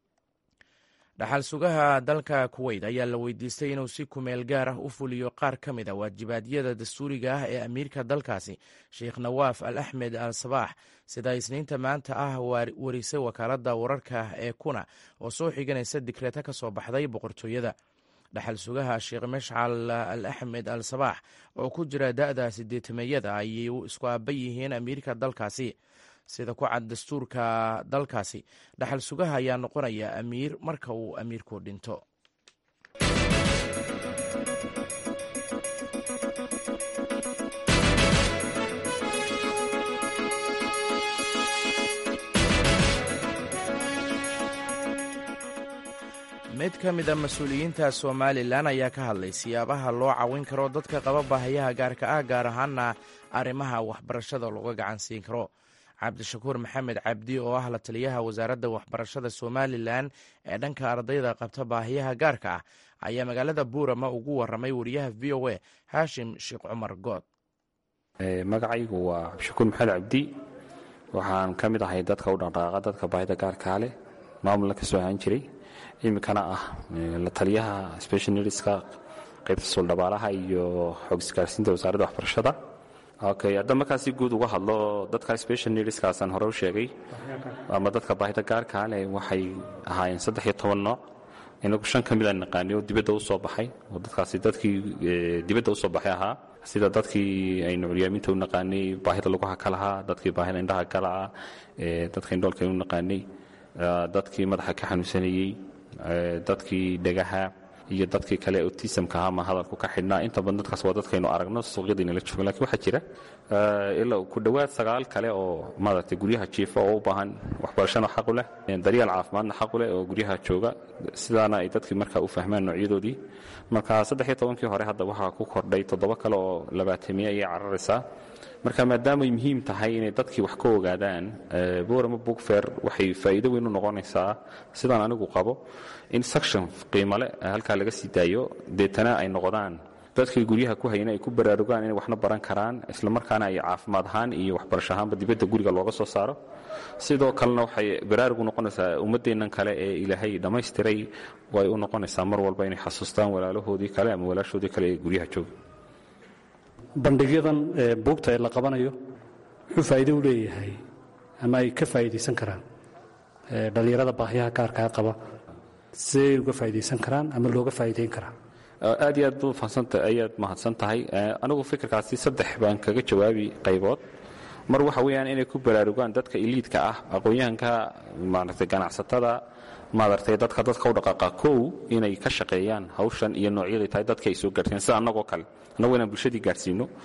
dhaxal sugaha dalka kuweyt ayaa la weydiistay inuu si kumeel gaar ah u fuliyo qaar ka mid a waajibaadyada dastuuriga ah ee amiirka dalkaasi sheekh nawaaf al axmed al sabaax sida isniinta maanta ah warisay wakaaladda wararka ee kuna oo soo xiganaysa dikreeta ka soo baxday boqortooyada dhaxal sugaha sheekh mashcal al axmed al sabaax oo ku jira da'da sideetameeyada ayay isku aaba yihiin amiirka dalkaasi sida ku cad dastuurka dalkaasi dhaxal sugaha ayaa noqonaya amiir marka uu amiirku dhinto mid ka mid a mas-uuliyiinta somalilan ayaa ka hadlay siyaabaha loo cawin karo dadka qaba baahayaha gaarka ah gaar ahaana arrimaha waxbarashada looga gacan siin karo cabdishakuur maxamed cabdi oo ah la taliyaha wasaaradda waxbarashada somalilan ee dhanka ardayda qabta baahiyaha gaarka ah ayaa magaalada buurama ugu waramay wariyaha v o a haashim sheekh cumar good magacaygu waa cabdishakuur maxamed cabdi waxaan ka mid ahay dadka u dhaqdhaqaaqa dadka baahida gaarkaa leh maamulna ka soo ahaan jiray iminkana ah la taliyaha specialnska qaybta suuldhabaalaha iyo xoog isgaarsiinta wasaaradda waxbarashada okay hadda markaasi guud uga hadlo dadka special needskaasaan hore u sheegay ama dadka baahida gaarkaa leh waxay ahaayeen saddex iyo toban nooc inagu shan ka mid aan naqaanay oo dibadda u soo baxay oo dadkaasi dadkii dibadda u soo baxay ahaa sida dadkii aynu curyaaminta u naqaanay baahida laguha ka lahaa dadkii baahida indhaha ka lahaa dadka indhoolka u naqaanay dadkii madaxa ka xanuunsanayey dadkii dhagaha iyo dadkii kale otisamka ama hadalku ka xidhnaa inta badan dadkaas waa dadkaynu aragno suuqyadiinala joogo lakin waxaa jira ilaa ku dhowaad sagaal kale oo maaragtay guryaha jiifa oo u baahan waxbarashana xaqu leh daryeel caafimaadna xaqu leh oo guryaha jooga sidaana ay dadkii markaa u fahmaan noocyadoodii marka saddex iyo tobankii hore hadda waxaa ku kordhay toddoba kale oo labaatamiye ayay cararaysaa marka maadaamay muhiim tahay inay dadkii wax ka ogaadaan borama bookfair waxay faa'iido weyn u noqonaysaa sidaan anigu qabo in section qiimale halkaa laga sii daayo deetana ay noqdaan dadkii guryaha ku hayna ay ku baraarugaan inay waxna baran karaan islamarkaana ay caafimaad ahaan iyo waxbarasho ahaanba dibadda guriga looga soo saaro sidoo kalena waxay baraarugu noqonaysaa ummaddeennan kale ee ilaahay dhammaystiray way u noqonaysaa mar walba inay xasuustaan walaalahoodii kale ama walaashoodii kale ee guryaha jooga bandhigyadan buugta ee la qabanayo muxuu faa'iido u leeyahay ama ay ka faa'iidaysan karaan dhallinyarada baahyaha gaarkaa qaba siday uga faa'iidaysan karaan ama looga faa'iidayn karaa aad iyo aad ayaad mahadsan tahay anigu fikirkaasi saddex baan kaga jawaabi qaybood mar waxa weeyaan inay ku baraarugaan dadka iliidka ah aqoon-yahanka maaragtay ganacsatada maaragtay dadka dadka u dhaqaaqa kow inay ka shaqeeyaan hawshan iyo noocyaday tahay dadka ay soo gaarsiin sida annagoo kale annagu inaan bulshadii gaarsiino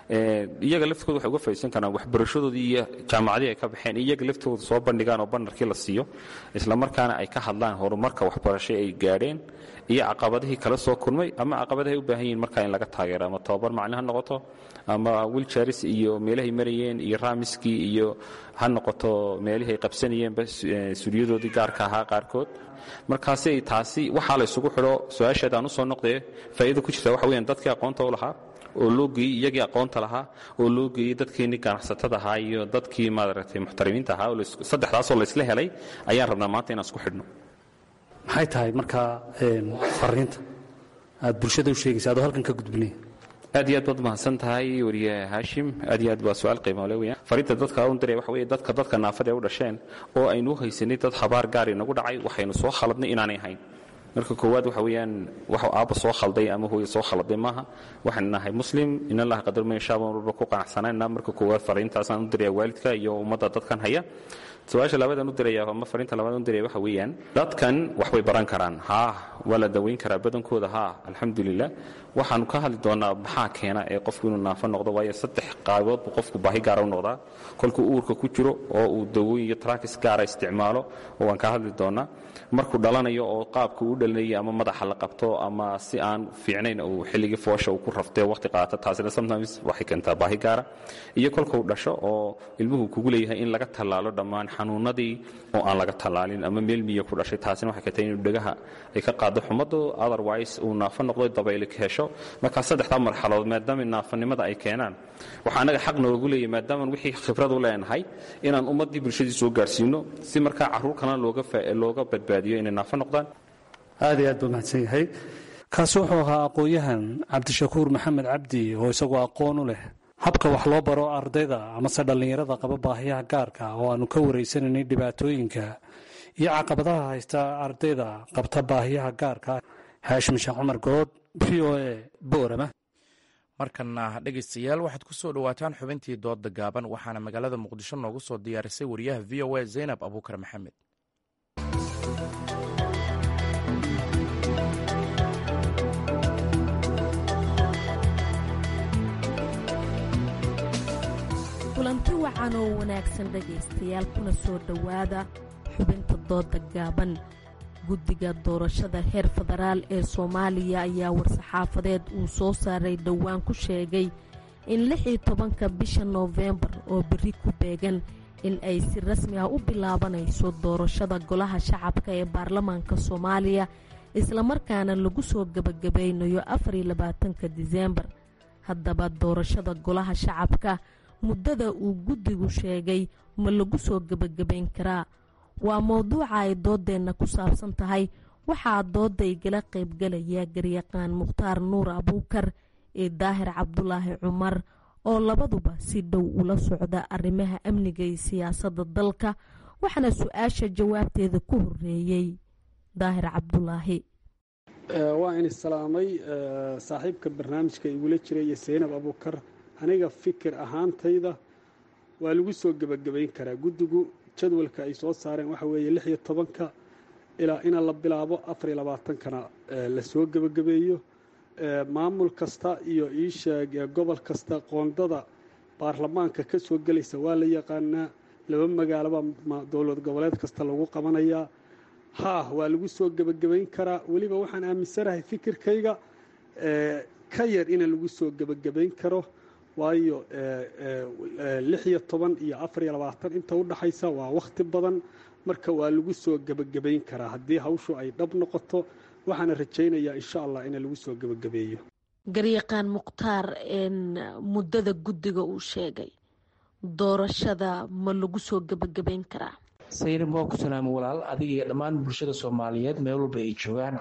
iyaga laftooda waxay uga faaidaysan karaan waxbarashadoodii iyo jaamacadii ay ka baxeen iyaga laftooda soo bandhigaan oo banarkii la siiyo islamarkaana ay ka hadlaan horumarka waxbarasho ay gaadheen iyo caqabadihii kala soo kulmay ama caqabadahay u baahan yihin markaa in laga taageero ama tababar maclin ha noqoto ama wiljaris iyo meelahay marayeen iyo raamiskii iyo ha noqoto meelihii ay qabsanayeenba suryadoodii gaarka ahaa qaarkood markaasi taasi waxaa la ysugu xidho su-aasheed aan usoo noqdee faa'iida ku jirta waxa weyaan dadkii aqoonta u lahaa oo loo geeyey iyagii aqoonta lahaa oo loo geeyey dadkiinii ganacsatada ahaa iyo dadkii maaragtay muxtarimiinta ahaa saddexdaasoo laysla helay ayaan rabnaa maanta inaan isku xidhno maxay tahay markaa fariinta aad bulshada u sheegaysa adoo halkan ka gudbinaya aad iyo aad baad mahadsan tahay weriye haashim aad iyo aad baa su-aal qiimole weyaan fariinta dadka un diray waxa weye dadka dadka naafada ee u dhasheen oo aynu u haysanay dad habaar gaari nagu dhacay waxaynu soo khaladnay inaanay ahayn marka koowaad waxa weeyaan wax aabba soo khalday ama hooye soo khalday maaha waxaan nahay muslim in allah qadar ma insha allah walba ku qanacsanayna marka koowaad fariintaasaan u diraya waalidka iyo ummadda dadkan haya su-aasha labaadaan u diraya ama fariinta labaad u diraya waxa weeyaan dadkan wax bay baran karaan haa waa la daweyn karaa badankooda haa alxamdulilah waxaanu ka hadli doonaa maxaa keena ee qofku inuu naafo noqdo waayo saddex qaabood buu qofku baahi gaara u noqdaa kolkuu uurka ku jiro oo uu dawooyin iyo trakis gaara isticmaalo oo waan ka hadli doonaa markuu dhalanayo oo qaabka uu dhalinaya ama madaxa la qabto ama si aan fiicnayn uu xilligii foosha uu ku raftee waqti qaata taasina sometimes waxay keentaa baahi gaara iyo kolkuu dhasho oo ilmuhu kugu leeyahay in laga tallaalo dhammaan xanuunadii oo aan laga tallaalin ama meel miya ku dhashay taasina waxay keentay inuu dhegaha ay ka qaado xumadu otherwise uu naafo noqdo dabayli ka hesho markaa saddexdaa marxaladood maadaama naafanimada ay keenaan waxaa anaga xaq noogu leeyahy maadaamaan wixii khibrad u leenahay inaan ummaddii bulshadii soo gaarsiino si markaa carruur kalena looga badbaadiyo inay naafo noqdaan aad iyo aad buu mahadsan yahay kaasi wuxuu ahaa aqoon-yahan cabdishakuur maxamed cabdi oo isagoo aqoon u leh habka wax loo baro ardayda amase dhallinyarada qaba baahiyaha gaarka oo aanu ka waraysanaynay dhibaatooyinka iyo caqabadaha haysta ardayda qabta baahiyaha gaarka haashim sheekh cumar good v o e boorama markana dhegaystayaal waxaad ku soo dhowaataan xubintii dooda gaaban waxaana magaalada muqdisho noogu soo diyaarisay wariyaha v o a zaynab abuukar maxamed kulanti wacan oo wanaagsan dhegaystayaal kuna soo dhowaada xubinta dooda gaaban guddiga doorashada heer federaal ee soomaaliya ayaa war-saxaafadeed uu soo saaray dhowaan ku sheegay in lix iyo tobanka bisha noofembar oo berri ku beegan in ay si rasmi ah u bilaabanayso doorashada golaha shacabka ee baarlamaanka soomaaliya islamarkaana lagu soo gebagabaynayo afariyo labaatanka diseembar haddaba doorashada golaha shacabka muddada uu guddigu sheegay ma lagu soo gebagabayn karaa waa mowduuca ay doodeenna ku saabsan tahay waxaa dooda igala qaybgalaya garyaqaan mukhtaar nuur abuukar iyo daahir cabdulaahi cumar oo labaduba si dhow ula socda arrimaha amniga iyo siyaasadda dalka waxaana su-aasha jawaabteeda ku horeeyey daahir cabdulaahi waa in salaamay saaxiibka barnaamijka igula jira iyo saynab abuukar aniga fikir ahaantayda waa lagu soo gebagabayn karaa guddigu jadwalka ay soo saareen waxa weeye lix iyo tobanka ilaa ina la bilaabo afariyo labaatankana lasoo gebagabeeyo maamul kasta iyo iisheeg gobol kasta qoondada baarlamaanka ka soo gelaysa waa la yaqaanaa laba magaaloba dowlad goboleed kasta lagu qabanayaa haa waa lagu soo gebagabayn karaa weliba waxaan aaminsanahay fikirkayga ka yar ina lagu soo gebagabayn karo waayo lix iyo toban iyo afar iyo labaatan inta u dhaxaysa waa wakhti badan marka waa lagu soo gebagabayn karaa haddii hawshu ay dhab noqoto waxaana rajaynayaa insha allah ina lagu soo gebagabeeyo garyaqaan mukhtaar muddada guddiga uu sheegay doorashada ma lagu soo gebagabayn karaa saynab waa ku salaamo walaal adiga iyo dhammaan bulshada soomaaliyeed meel walba ay joogaan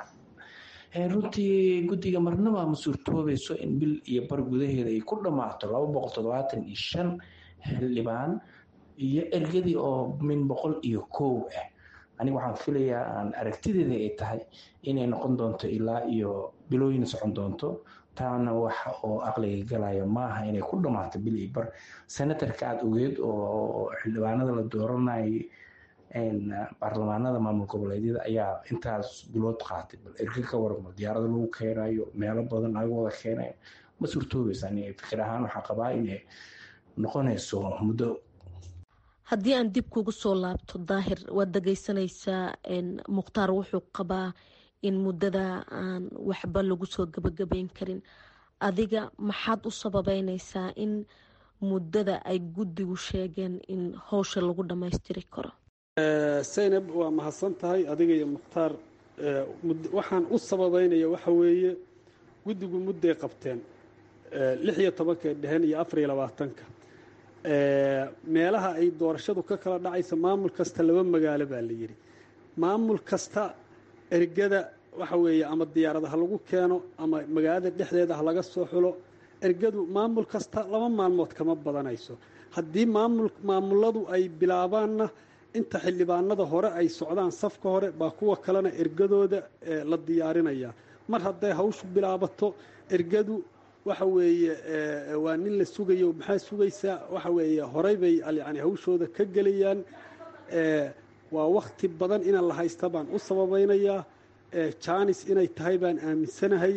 runtii guddiga marnaba ma suurtoobayso in bil iyo bar gudaheeda ay ku dhammaato laba boqol toddobaatan iyo shan xildhibaan iyo ergadii oo min boqol iyo kow ah aniga waxaan filayaa aan aragtideeda ay tahay inay noqon doonto ilaa iyo bilooyin socon doonto taana wax oo aqliga galaya maaha inay ku dhammaato bil iyo bar senatarka aada ogeed oo xildhibaanada la dooranayay baarlamaanada maamul goboleedyada ayaa intaas bilood qaatay bal erga ka waramo diyaarada lagu keenayo meelo badan laga wada keenayo ma suurtoobaysa ani fikir ahaan waxaa qabaa inay noqonayso muddo haddii aan dib kugu soo laabto daahir waad dhageysanaysaa mukhtaar wuxuu qabaa in muddada aan waxba lagu soo gabagabeyn karin adiga maxaad u sababeynaysaa in muddada ay guddigu sheegeen in howsha lagu dhammaystiri karo saynab waa mahadsan tahay adiga iyo mukhtaar waxaan u sababeynaya waxa weeye guddigu mudday qabteen lix iyo tobankay dheheen iyo afar iyo labaatanka meelaha ay doorashadu ka kala dhacaysa maamul kasta laba magaalo baa la yidhi maamul kasta ergada waxa weeye ama diyaarada ha lagu keeno ama magaalada dhexdeeda ha laga soo xulo ergadu maamul kasta laba maalmood kama badanayso haddii maamul maamuladu ay bilaabaanna inta xildhibaanada hore ay socdaan safka hore baa kuwa kalena ergadooda la diyaarinaya mar hadday hawshu bilaabato ergadu waxa weeye waa nin la sugayo maxaa sugaysaa waxa weeye horey bay yani hawshooda ka gelayaan waa wakti badan inaan la haysta baan u sababaynayaa janis inay tahay baan aaminsanahay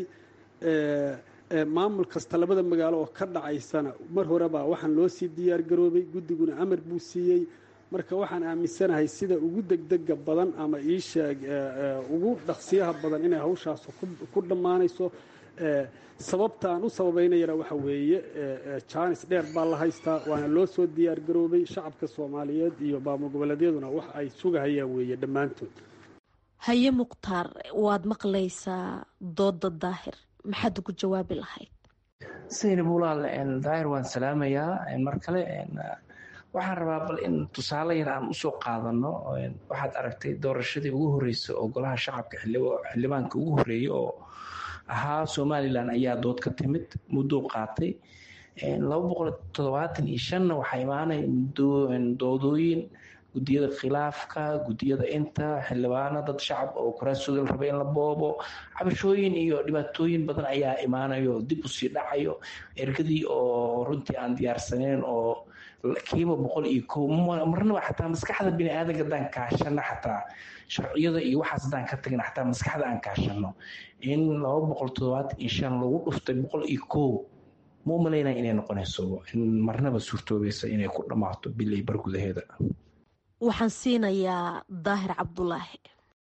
maamul kasta labada magaalo oo ka dhacaysana mar horebaa waxaan loo sii diyaar garoobay guddiguna amar buu siiyey marka waxaan aaminsanahay sida ugu degdega badan ama iisheeg ugu dhaqsiyaha badan inay hawshaas ku dhammaanayso sababta aan u sababaynayana waxa weeye janis dheer baa la haystaa waana loo soo diyaar garoobay shacabka soomaaliyeed iyo maamul goboleedyaduna wax ay sugahayaan weeye dhammaantood haye mukhtaar waad maqlaysaa dooda daahir maxaad ugu jawaabi lahayd saynab walaal daahir waan salaamayaa mar kale waxaan rabaa bal in tusaale yar aan usoo qaadano waxaad aragtay doorashadii ugu horreysay oo golaha shacabka xildhibaanka ugu horreeyey oo ahaa somalilan ayaa dood ka timid muddou qaatay laba boqol toddobaatan iyo shanna waxaa imaanaya doodooyin gudiyada khilaafka gudiyada inta xildhibaano dad shacab oo kuraasooda la raba in la boobo cabashooyin iyo dhibaatooyin badan ayaa imaanayo dib usii dhacayo ergadii oo runtii aan diyaarsaneyn oo kiiba boqol iyo ko marnaba xataa maskaxda biniaadanka haddaan kaashano xataa sharciyada iyo waxaas haddaan ka tagna xataa maskaxda aan kaashano in laba boqol toddobaatan iyo shan lagu dhuftay boqol iyo ko ma u malaynaya inay noqonayso in marnaba suurtoobaysa inay ku dhammaato bil iyo bar gudaheeda waxaan siinayaa daahir cabdulaahi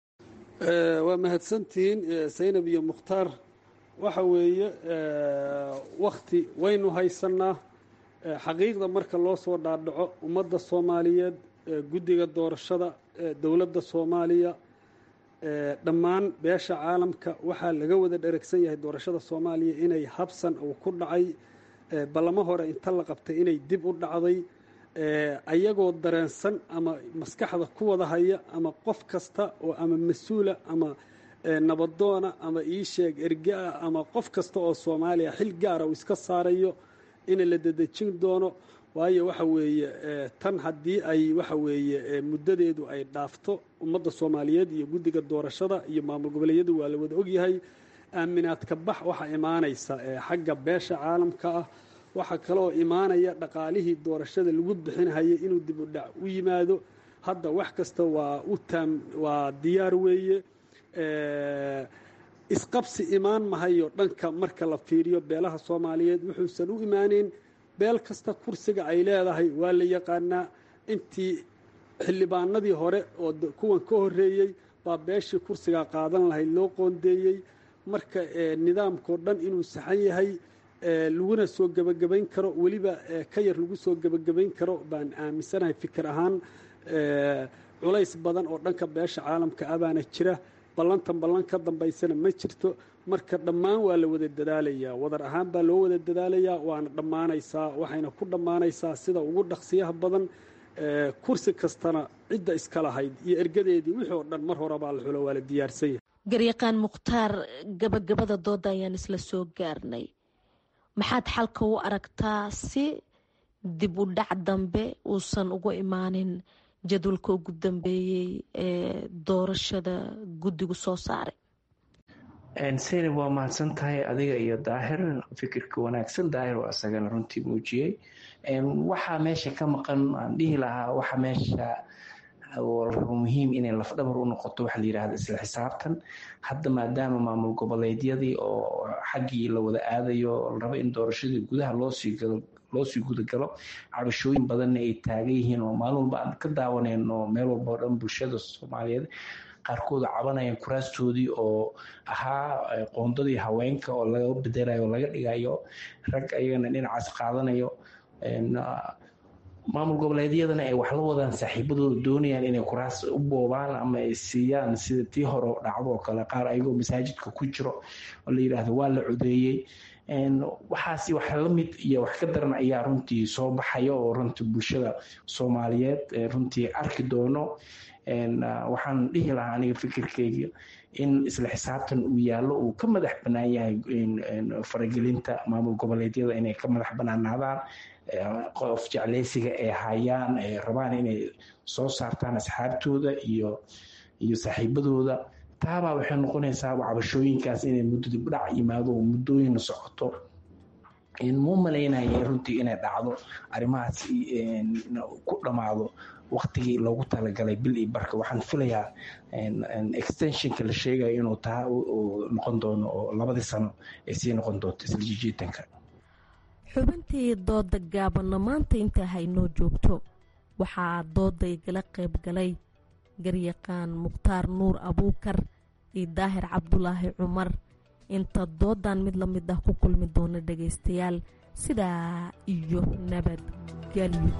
waa mahadsantihiin saynab iyo mukhtaar waxa weeye wakti waynu haysanaa xaqiiqda marka loo soo dhaadhaco ummadda soomaaliyeed guddiga doorashada dowladda soomaaliya dhammaan beesha caalamka waxaa laga wada dheragsan yahay doorashada soomaaliya inay habsan uu ku dhacay ballamo hore inta la qabtay inay dib u dhacday ayagoo dareensan ama maskaxda ku wada haya ama qof kasta oo ama mas-uula ama nabadoona ama iisheeg ergaa ama qof kasta oo soomaaliya xil gaara uu iska saarayo in la dedejin doono waayo waxa weeye tan haddii ay waxa weeye muddadeedu ay dhaafto ummadda soomaaliyeed iyo guddiga doorashada iyo maamul goboleedyadu waa la wada ogyahay aaminaadka bax waxaa imaanaysa xagga beesha caalamka ah waxaa kaloo imaanaya dhaqaalihii doorashada lagu bixinhayay inuu dib u dhac u yimaado hadda wax kasta waa u taam waa diyaar weeye isqabsi imaan mahayo dhanka marka la fiiriyo beelaha soomaaliyeed wuxuusan u imaaneyn beel kasta kursiga ay leedahay waa la yaqaanaa intii xildhibaanadii hore oo kuwan ka horreeyey baa beeshii kursigaa qaadan lahayd loo qoondeeyey marka nidaamkao dhan inuu saxan yahay laguna soo gebagabayn karo weliba ka yar lagu soo gebagabayn karo baan aaminsanahay fikir ahaan culays badan oo dhanka beesha caalamka ah baana jira ballantan ballan ka dambaysana ma jirto marka dhammaan waa la wada dadaalayaa wadar ahaan baa loo wada dadaalayaa waana dhammaanaysaa waxayna ku dhammaanaysaa sida ugu dhaqsiyaha badan kursi kastana cidda iska lahayd iyo ergadeedii wixii oo dhan mar hore baa la xulo waa la diyaarsan yahay garyaqaan mukhtaar gabagabada dooda ayaan isla soo gaarnay maxaad xalka u aragtaa si dib u dhac dambe uusan ugu imaanin jadwalka ugu dambeeyey ee doorashada guddigu soo saaray seynab waa mahadsan tahay adiga iyo daahir fikirka wanaagsan daahir oo isagana runtii muujiyey waxaa meesha ka maqan aan dhihi lahaa waxa meesha muhiim inay lafdhabar u noqoto waxa la yidhahda isla xisaabtan hadda maadaama maamul goboleedyadii oo xaggii la wada aadayo la rabo in doorashadii gudaha loosii galo loosii gudagalo cabashooyin badanna ay taagan yihiin oo maalin walba aan ka daawanayno meel walba oo dhan bulshada soomaaliyeed qaarkood cabanayaan kuraastoodii oo ahaa qoondadii haweenka oo laga bedelayo oo laga dhigayo rag ayagana dhinacaas qaadanayo maamul goboleedyadana ay wax la wadaan saaxiibadooda doonayaan inay kuraas u boobaan ama ay siiyaan sida tii hore dhacdo oo kale qaar ayagoo masaajidka ku jiro oo la yidhaahdo waa la codeeyey waxaasi wax la mid iyo wax ka daran ayaa runtii soo baxaya oo runtii bulshada soomaaliyeed runtii arki doono waxaan dhihi lahaa aniga fikirkeyga in isla xisaabtan uu yaallo uu ka madax bannaan yahay faragelinta maamul goboleedyada inay ka madax bannaanaadaan qof jecleysiga ay hayaan ay rabaan inay soo saartaan asxaabtooda iyo iyo saaxiibadooda taabaa waxay noqonaysaa cabashooyinkaas inay muddo dibdhac yimaado oo muddooyin socoto muu malaynaya runtii inay dhacdo arrimahaas ku dhammaado waktigii loogu talagalay bil iyo barka waxaan filayaa extensionka la sheegayo inuu taa noqon doono oo labadii sano ay sii noqon doonto isla jijiitanka xubintii dooda gaabanna maanta intaa haynoo joogto waxaa dooday gala qayb galay garyaqaan mukhtaar nuur abuukar iyo daahir cabdulaahi cumar inta doodan mid la mid ah ku kulmi doona dhagaystayaal sidaa iyo nabadgelyo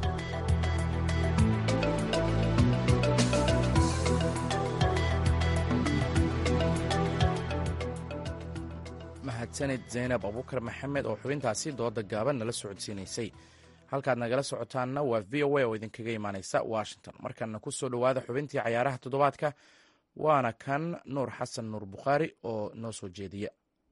mahadsanid zaynab abuukar maxamed oo xubintaasi dooda gaaban nala socodsiinaysay halkaad nagala socotaanna waa v o a oo idinkaga imaaneysa washington markana ku soo dhowaada xubintii cayaaraha toddobaadka waana kan nuur xasan nuur bukhaari oo noo soo jeediya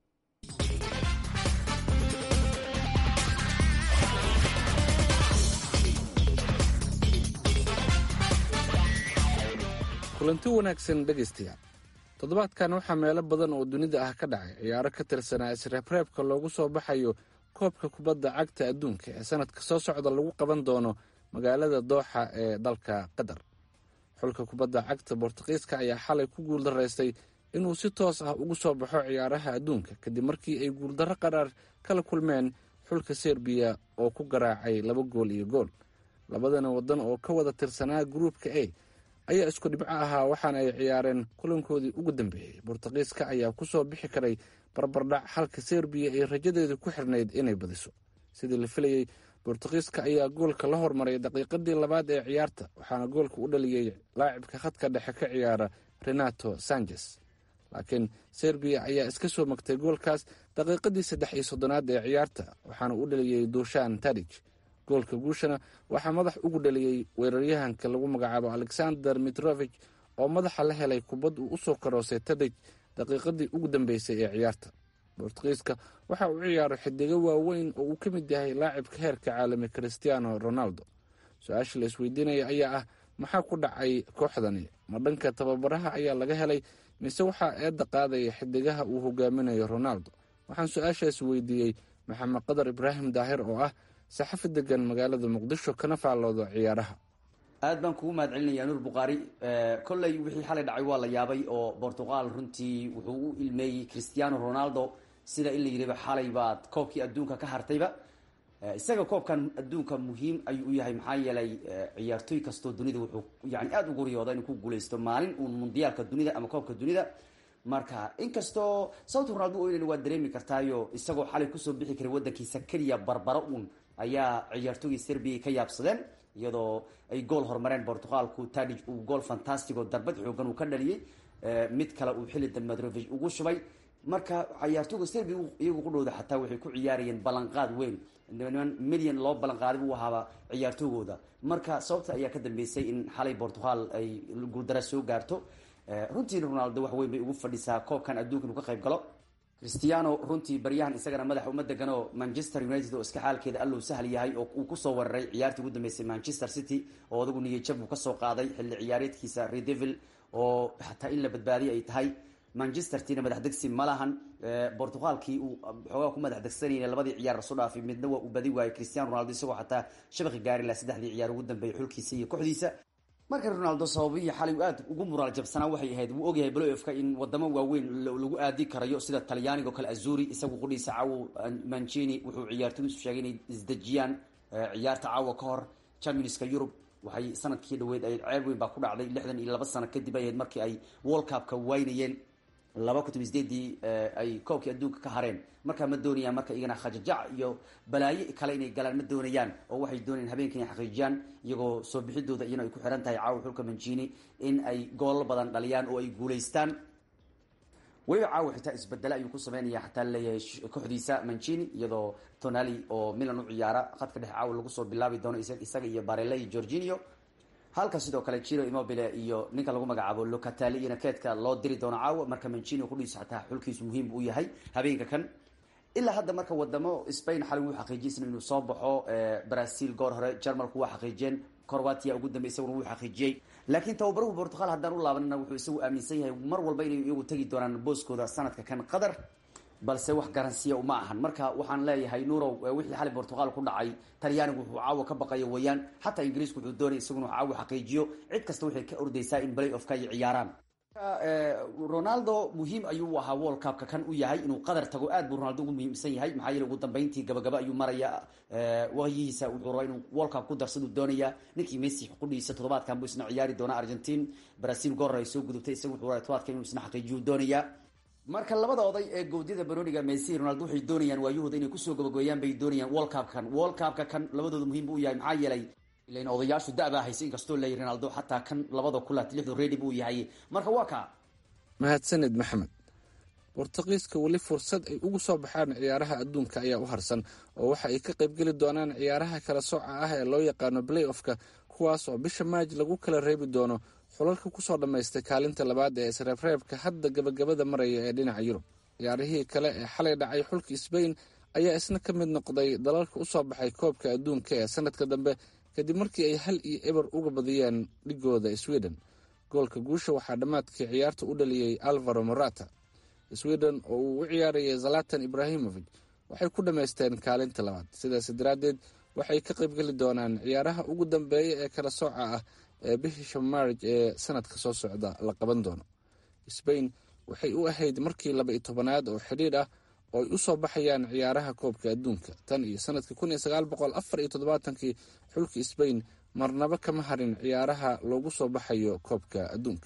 kulanti wanaagsan dhegaystayaal toddobaadkan waxaa meelo badan oo dunida ah ka dhacay ciyaaro ka tirsanaa isreebreebka loogu soo baxayo koobka kubadda cagta adduunka ee sanadka soo socda lagu qaban doono magaalada dooxa ee dalka qatar xulka kubadda cagta bortuqiiska ayaa xalay ku guuldaraystay inuu si toos ah ugu soo baxo ciyaaraha adduunka kadib markii ay guuldarro qaraar kala kulmeen xulka serbiya oo ku garaacay laba gool iyo gool labadana waddan oo ka wada tirsanaa gruupka a ayaa isku dhibco ahaa waxaana ay ciyaareen kulankoodii ugu dambeeyey bortuqiiska ayaa kusoo bixi karay barbardhac halka serbiya ay rajadeedu ku xirnayd inay badiso sidii la filayey bortuqiiska ayaa goolka la hormaray daqiiqadii labaad ee ciyaarta waxaana goolka u dhaliyey laacibka khadka dhexe ka ciyaara renato sanchez laakiin serbiya ayaa iska soo magtay goolkaas daqiiqadii saddex iyo soddonaad ee ciyaarta waxaana u dhaliyey dushan tadij goolka guushana waxaa madax ugu dhaliyey weeraryahanka lagu magacaabo alexander mitrovich oo madaxa la helay kubad uu usoo karoosay tadij daqiiqadii ugu dambeysay ee ciyaarta bortuqiiska waxa uu ciyaaro xidigo waaweyn oo uu ka mid yahay laacibka heerka caalami christiano ronaldo su-aasha la isweydiinaya ayaa ah maxaa ku dhacay kooxdani ma dhanka tababaraha ayaa laga helay mise waxaa eedda qaadaya xidigaha uu hogaaminayo ronaldo waxaan su-aashaas weydiiyey maxamed qadar ibraahim daahir oo ah saxafi degan magaalada muqdisho kana faalloodo ciyaaraha aad baan kugu mahad celinaya nuur bukhaari kolley wixii xalay dhacay waa la yaabay oo bortuqal runtii wuxuu u ilmeeyey christiano ronaldo sida in la yidhiba xalay baad koobkii adduunka ka hartayba isaga koobkan adduunka muhiim ayuu u yahay maxaa yeelay ciyaartooy kastoo dunida wuxuu yani aada ugu riyooda inuu ku guuleysto maalin uun mundiyaalka dunida ama koobka dunida marka inkastoo sababta ronaldo oynan waa dareemi kartaayo isagoo xalay kusoo bixi karay wadankiisa keliya barbaro uun ayaa ciyaartooygii serbiya ka yaabsadeen iyadoo ay gool horumareen bortuqalku tadij uu gool fantastic oo darbad xoogan uu ka dhaliyey mid kale uu xilli damedrovich ugu shubay marka ciyaartooyga serbiya iyagu ku dhowda xataa waxay ku ciyaarayeen ballanqaad weyn niman milyan loo ballanqaaday buu ahaaba ciyaartoygooda marka sababta ayaa ka dambeysay in xalay portugal ay guuldara soo gaarto runtii ronaldo wax weyn bay ugu fadhisaa koobkan adduunka inuu ka qayb galo christiano runtii baryahan isagana madaxa uma degano manchester united oo iska xaalkeeda allow sahl yahay oo uu kusoo weeraray ciyaartii ugu dambeysay manchester city oo adagu niyajab uu kasoo qaaday xilli ciyaareedkiisa redevil oo xataa in la badbaadiya ay tahay manchester tina madax degsi ma lahan bortugalkii uu xoogaa ku madax degsanayna labadii ciyaar lasoo dhaafay midna waa uu badi waayay cristiano ronaldo isagoo xataa shabaqi gaari laha saddexdii ciyaar ugu dambeeyay xulkiisa iyo kooxdiisa marka ronaldo sababihii xalay uu aad ugu muraal jabsanaa waxay ahayd wuu ogyahay bloofka in wadamo waaweyn lagu aadi karayo sida talyaaniga oo kale azuri isagu qudhiisa caawo mancini wuxuu ciyaartoydiisu sheegay inay isdejiyaan ciyaarta caawa ka hor championska yurub waxay sanadkii dhaweyd ay ceeb weyn baa ku dhacday lixdan iyo laba sano kadib ay ahayd markii ay world cupka waynayeen laba kun toban sideedii ay koobkii adduunka ka hareen markaa ma doonayaan marka iyagana khajajac iyo balaayo kale inay galaan ma doonayaan oo waxay doonayaan habeenka inay xaqiijiyaan iyagoo soo bixidooda iyana ay ku xiran tahay caawa xulka mancini in ay goolal badan dhaliyaan oo ay guulaystaan weliba caawa xitaa isbedele ayuu ku sameynaya xataa laleeyahay kooxdiisa mancini iyadoo tonali oo milan u ciyaara khadka dhexe caawa lagu soo bilaabi doono isaga iyo barele iyo georginio halka sidoo kale jiro immobile iyo ninka lagu magacaabo locatali iyona keedka loo diri doono caawa marka mancini kudhiisa xataa xulkiisu muhiim u yahay habeenka kan ilaa hadda marka wadamo spain xalay wuu xaqiijiyay inuu soo baxo brazil goor hore jarmalku waa xaqiijiyeen corvatia ugu dambey isaguna wuu xaqiijiyey laakiin tababaruhu portugal haddaan u laabanana wuxuu isagu aaminsan yahay mar walba inay iyagu tegi doonaan booskooda sanadka kan qatar balse wax garansiya uma ahan marka waxaan leeyahay nurow wixii xalay portugal ku dhacay talyaanigu wuxuu caawa ka baqayo weeyaan xataa ingiriisku wuxuu doonay isaguna caawa xaqiijiyo cid kasta waxay ka ordaysaa in play offka ay ciyaaraan ronaldo muhiim ayuu ahaa world cupka kan u yahay inuu qadar tago aad buu ronaldo ugu muhiimsan yahay maxaa yeele ugu dambeyntii gabagaba ayuu maraya waqyihiisa wuxuu rabaa inuu world cup ku darsaduu doonaya ninkii messi qudhiisa toddobaadkan buu isna ciyaari doonaa argentine brazil goor ay soo gudubtay isaga wuxuu rabaa todobaadkan inuu isna xaqiijiyuu doonaya marka labada oday ee gowdyada baroniga messi ronaldo waxay doonayaan waayahooda inay kusoo gabagooyaan bay doonayaan world cup kan world cupka kan labadooda muhiim buu yahay maxaa yeelay ilan odayaashu da-baa haysa inkastoo leeyahy ronaldo xataa kan labada kulaat lixdu redi buu yahay marka waa ka mahadsaned maxamed bortuqiiska weli fursad ay ugu soo baxaan ciyaaraha adduunka ayaa u harsan oo waxa ay ka qaybgeli doonaan ciyaaraha kala sooca ah ee loo yaqaano play offka kuwaas oo bisha maaj lagu kala reebi doono xulalka kusoo dhammaystay kaalinta labaad ee isreebreebka hadda gabagabada maraya ee dhinaca yurub ciyaarihii kale ee xalay dhacay xulka sbain ayaa isna ka mid noqday dalalka usoo baxay koobka adduunka ee sanadka dambe kadib markii ay hal iyo eber uga badiyeen dhigooda sweden goolka guusha waxaa dhammaadkii ciyaarta u dhaliyey alvaro morata sweden oo uu u ciyaarayay zalatan ibrahimovic waxay ku dhammaysteen kaalinta labaad sidaas daraaddeed waxay ka qaybgeli doonaan ciyaaraha ugu dambeeya ee kala sooca ah ee bisha maarj ee sanadka soo socda la qaban doono sbain waxay u ahayd markii laba iyo tobanaad oo xidhiidh ah oo ay u soo baxayaan ciyaaraha koobka adduunka tan iyo sanadkii kun iyo sagaal boqol afar iyo toddobaatankii xulka sbain marnaba kama harin ciyaaraha loogu soo baxayo koobka adduunka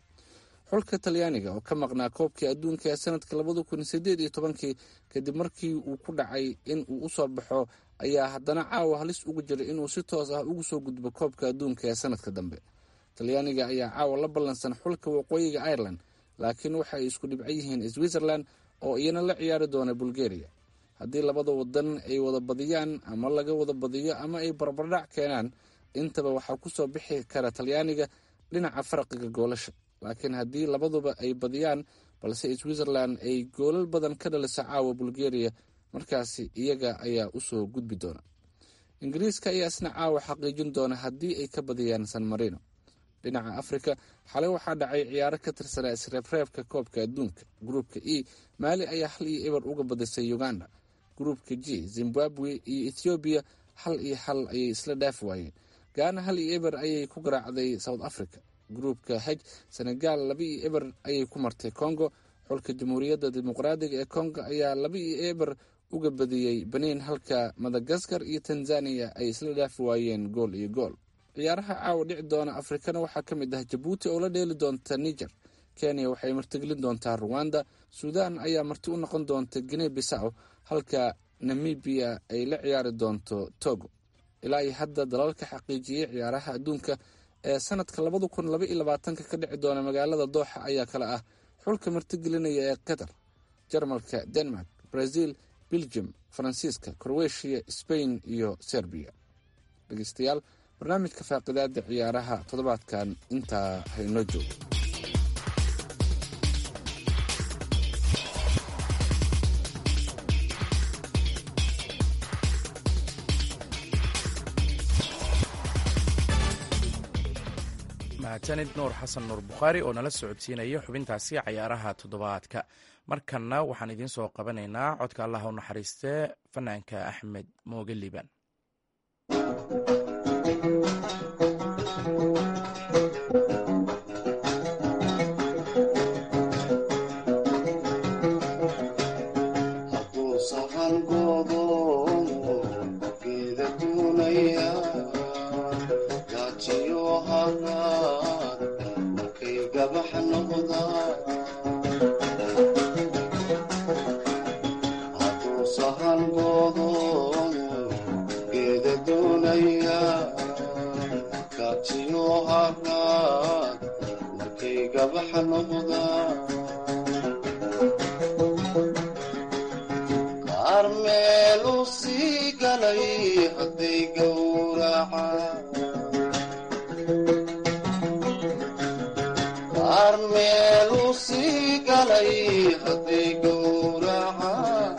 xulka talyaaniga oo ka maqnaa koobkii adduunka ee sanadka labada kun sideed iyo tobankii kadib markii uu ku dhacay in uu usoo baxo ayaa haddana caawa halis ugu jiray inuu si toos ah ugu soo gudbo koobka adduunka ee sanadka dambe talyaaniga ayaa caawa la ballansan xulka waqooyiga ireland laakiin waxa ay isku dhibco yihiin switzerland oo iyana la ciyaari doona bulgaria haddii labada wadan ay wada badiyaan ama laga wada badiyo ama ay barbardhac keenaan intaba waxaa kusoo bixi kara talyaaniga dhinaca farqiga goolasha laakiin haddii labaduba ay badiyaan balse switzerland ay goolal badan ka dhaliso caawa bulgaria markaasi iyaga ayaa usoo gudbi doona ingiriiska ayaa isna caawa xaqiijin doona haddii ay ka badiyaan san marino dhinaca afrika xalay waxaa dhacay ciyaaro ka tirsanaa isreebreebka koobka adduunka gruupka e maali ayaa hal iyo eber uga badisay uganda gruupka g zimbabwe iyo ethoobiya hal iyo hal ayay isla dhaafi waayeen gaana hal iyo eber ayay ku garaacday south africa gruupka hej senegal laba iyo eber ayay ku martay congo xulka jamhuuriyadda dimuqraadiga ee congo ayaa laba iyo eber uga badiyey benin halka madagaskar iyo tanzania ay isla dhaafi waayeen gool iyo gool ciyaaraha caawa dhici doona afrikana waxaa ka mid ah jabuuti oo la dheeli doonta niger kenya waxay martigelin doontaa ruwanda suudan ayaa marti u noqon doonta guinea bisaw halka namibiya ay la ciyaari doonto togo ilaa iyo hadda dalalka xaqiijiyey ciyaaraha adduunka ee sanadka labada kun laba iyo labaatanka ka dhici doona magaalada dooxa ayaa kale ah xulka martigelinaya ee qatar jarmalka denmark brazil belgium faransiiska crowetiya spain iyo serbiya dhegeystayaal barnaamijka faaqidaada ciyaaraha toddobaadkan intaa haynoo joogo mahadsanid nuur xasan nuur bukhaari oo nala socodsiinaya xubintaasi cayaaraha toddobaadka markanna waxaan idiin soo qabanaynaa codka allah u naxariistee fanaanka axmed mooge liibaan hadduu sahan goodoomo geeda duunaya gaajiyo haraad markay gabax noqdaan hadduu sahan goodoomo geeda duunaya gaajiyo haraad markay gabax noqdaan qaar meelu sii galay hadday gowracaan qaar meelu sii galay hadday gowracaan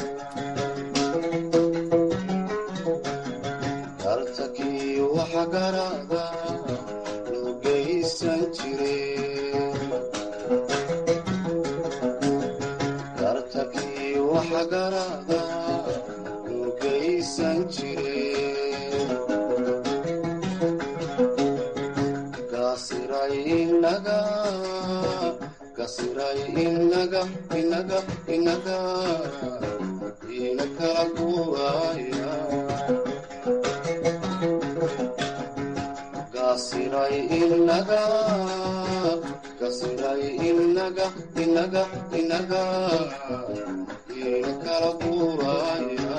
dartakii waxa garada loo geysan jireen dartakii waxa garada loo geysan jireen gasiray inaga gasiray inaga inaga inaga ina kala guuraya gasiray inaga gasiray inaga inaga inaga ina kala guuraya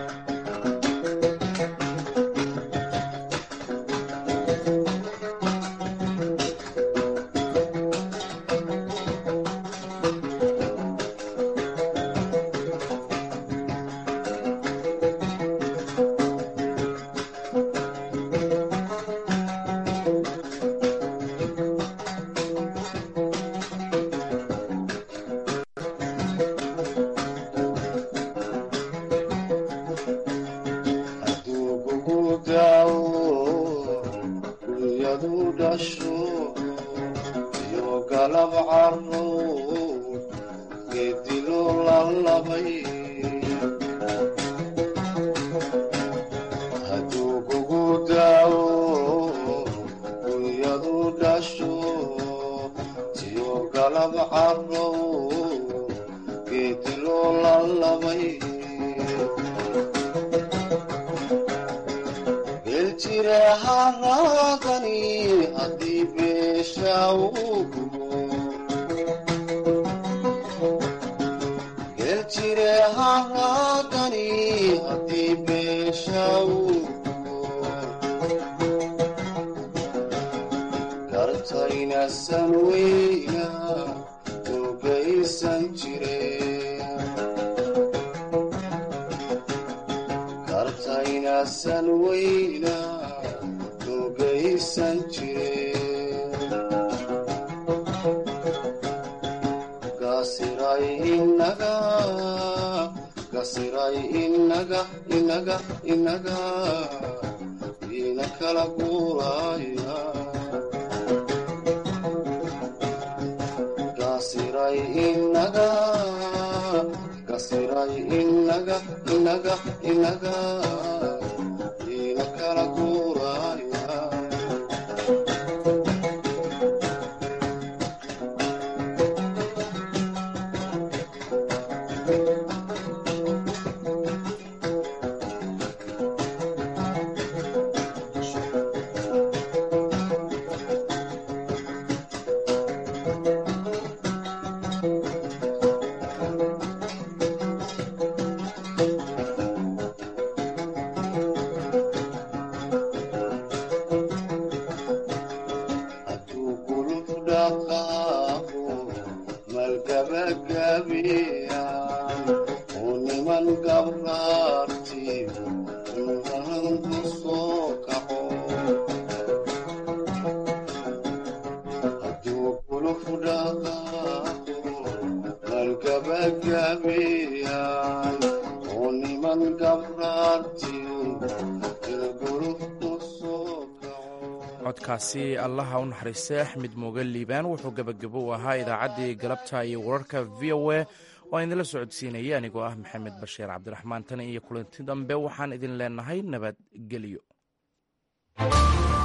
hadduu kugu daawo dunyadu dhasho iyo galab caro geedilo lalabay hadduu kugu daawo dunyadu dhasho iyo galab caro geedilo lalabay geljire haraadani haddii beesha uu gubo geljire haraadani haddii beesha uu gubo gartayna san weyna ogaysan jireen kartayna san weyna ogaysan jireen gasiray inaga gasiray inaga inaga inaga ina kala guuraya gasiray inaga gasiray inaga inaga inaga ina kala guuraya hadduu guluf dhaqaaqo malgabagabeeyaan uu niman gabraartiyo nuran ku soo kaco hadduu guluf dhaqaaqo malgabagabeeyaan uu niman gabraartiyo guluf ku soo codkaasi allaha u naxariistay axmed mooge liibaan wuxuu gebagabo u ahaa idaacaddii galabta iyo wararka v o a oo aan idinla socodsiinaya anigoo ah maxamed bashiir cabdiraxmaan tan iyo kulanti dambe waxaan idin leenahay nabadgelyo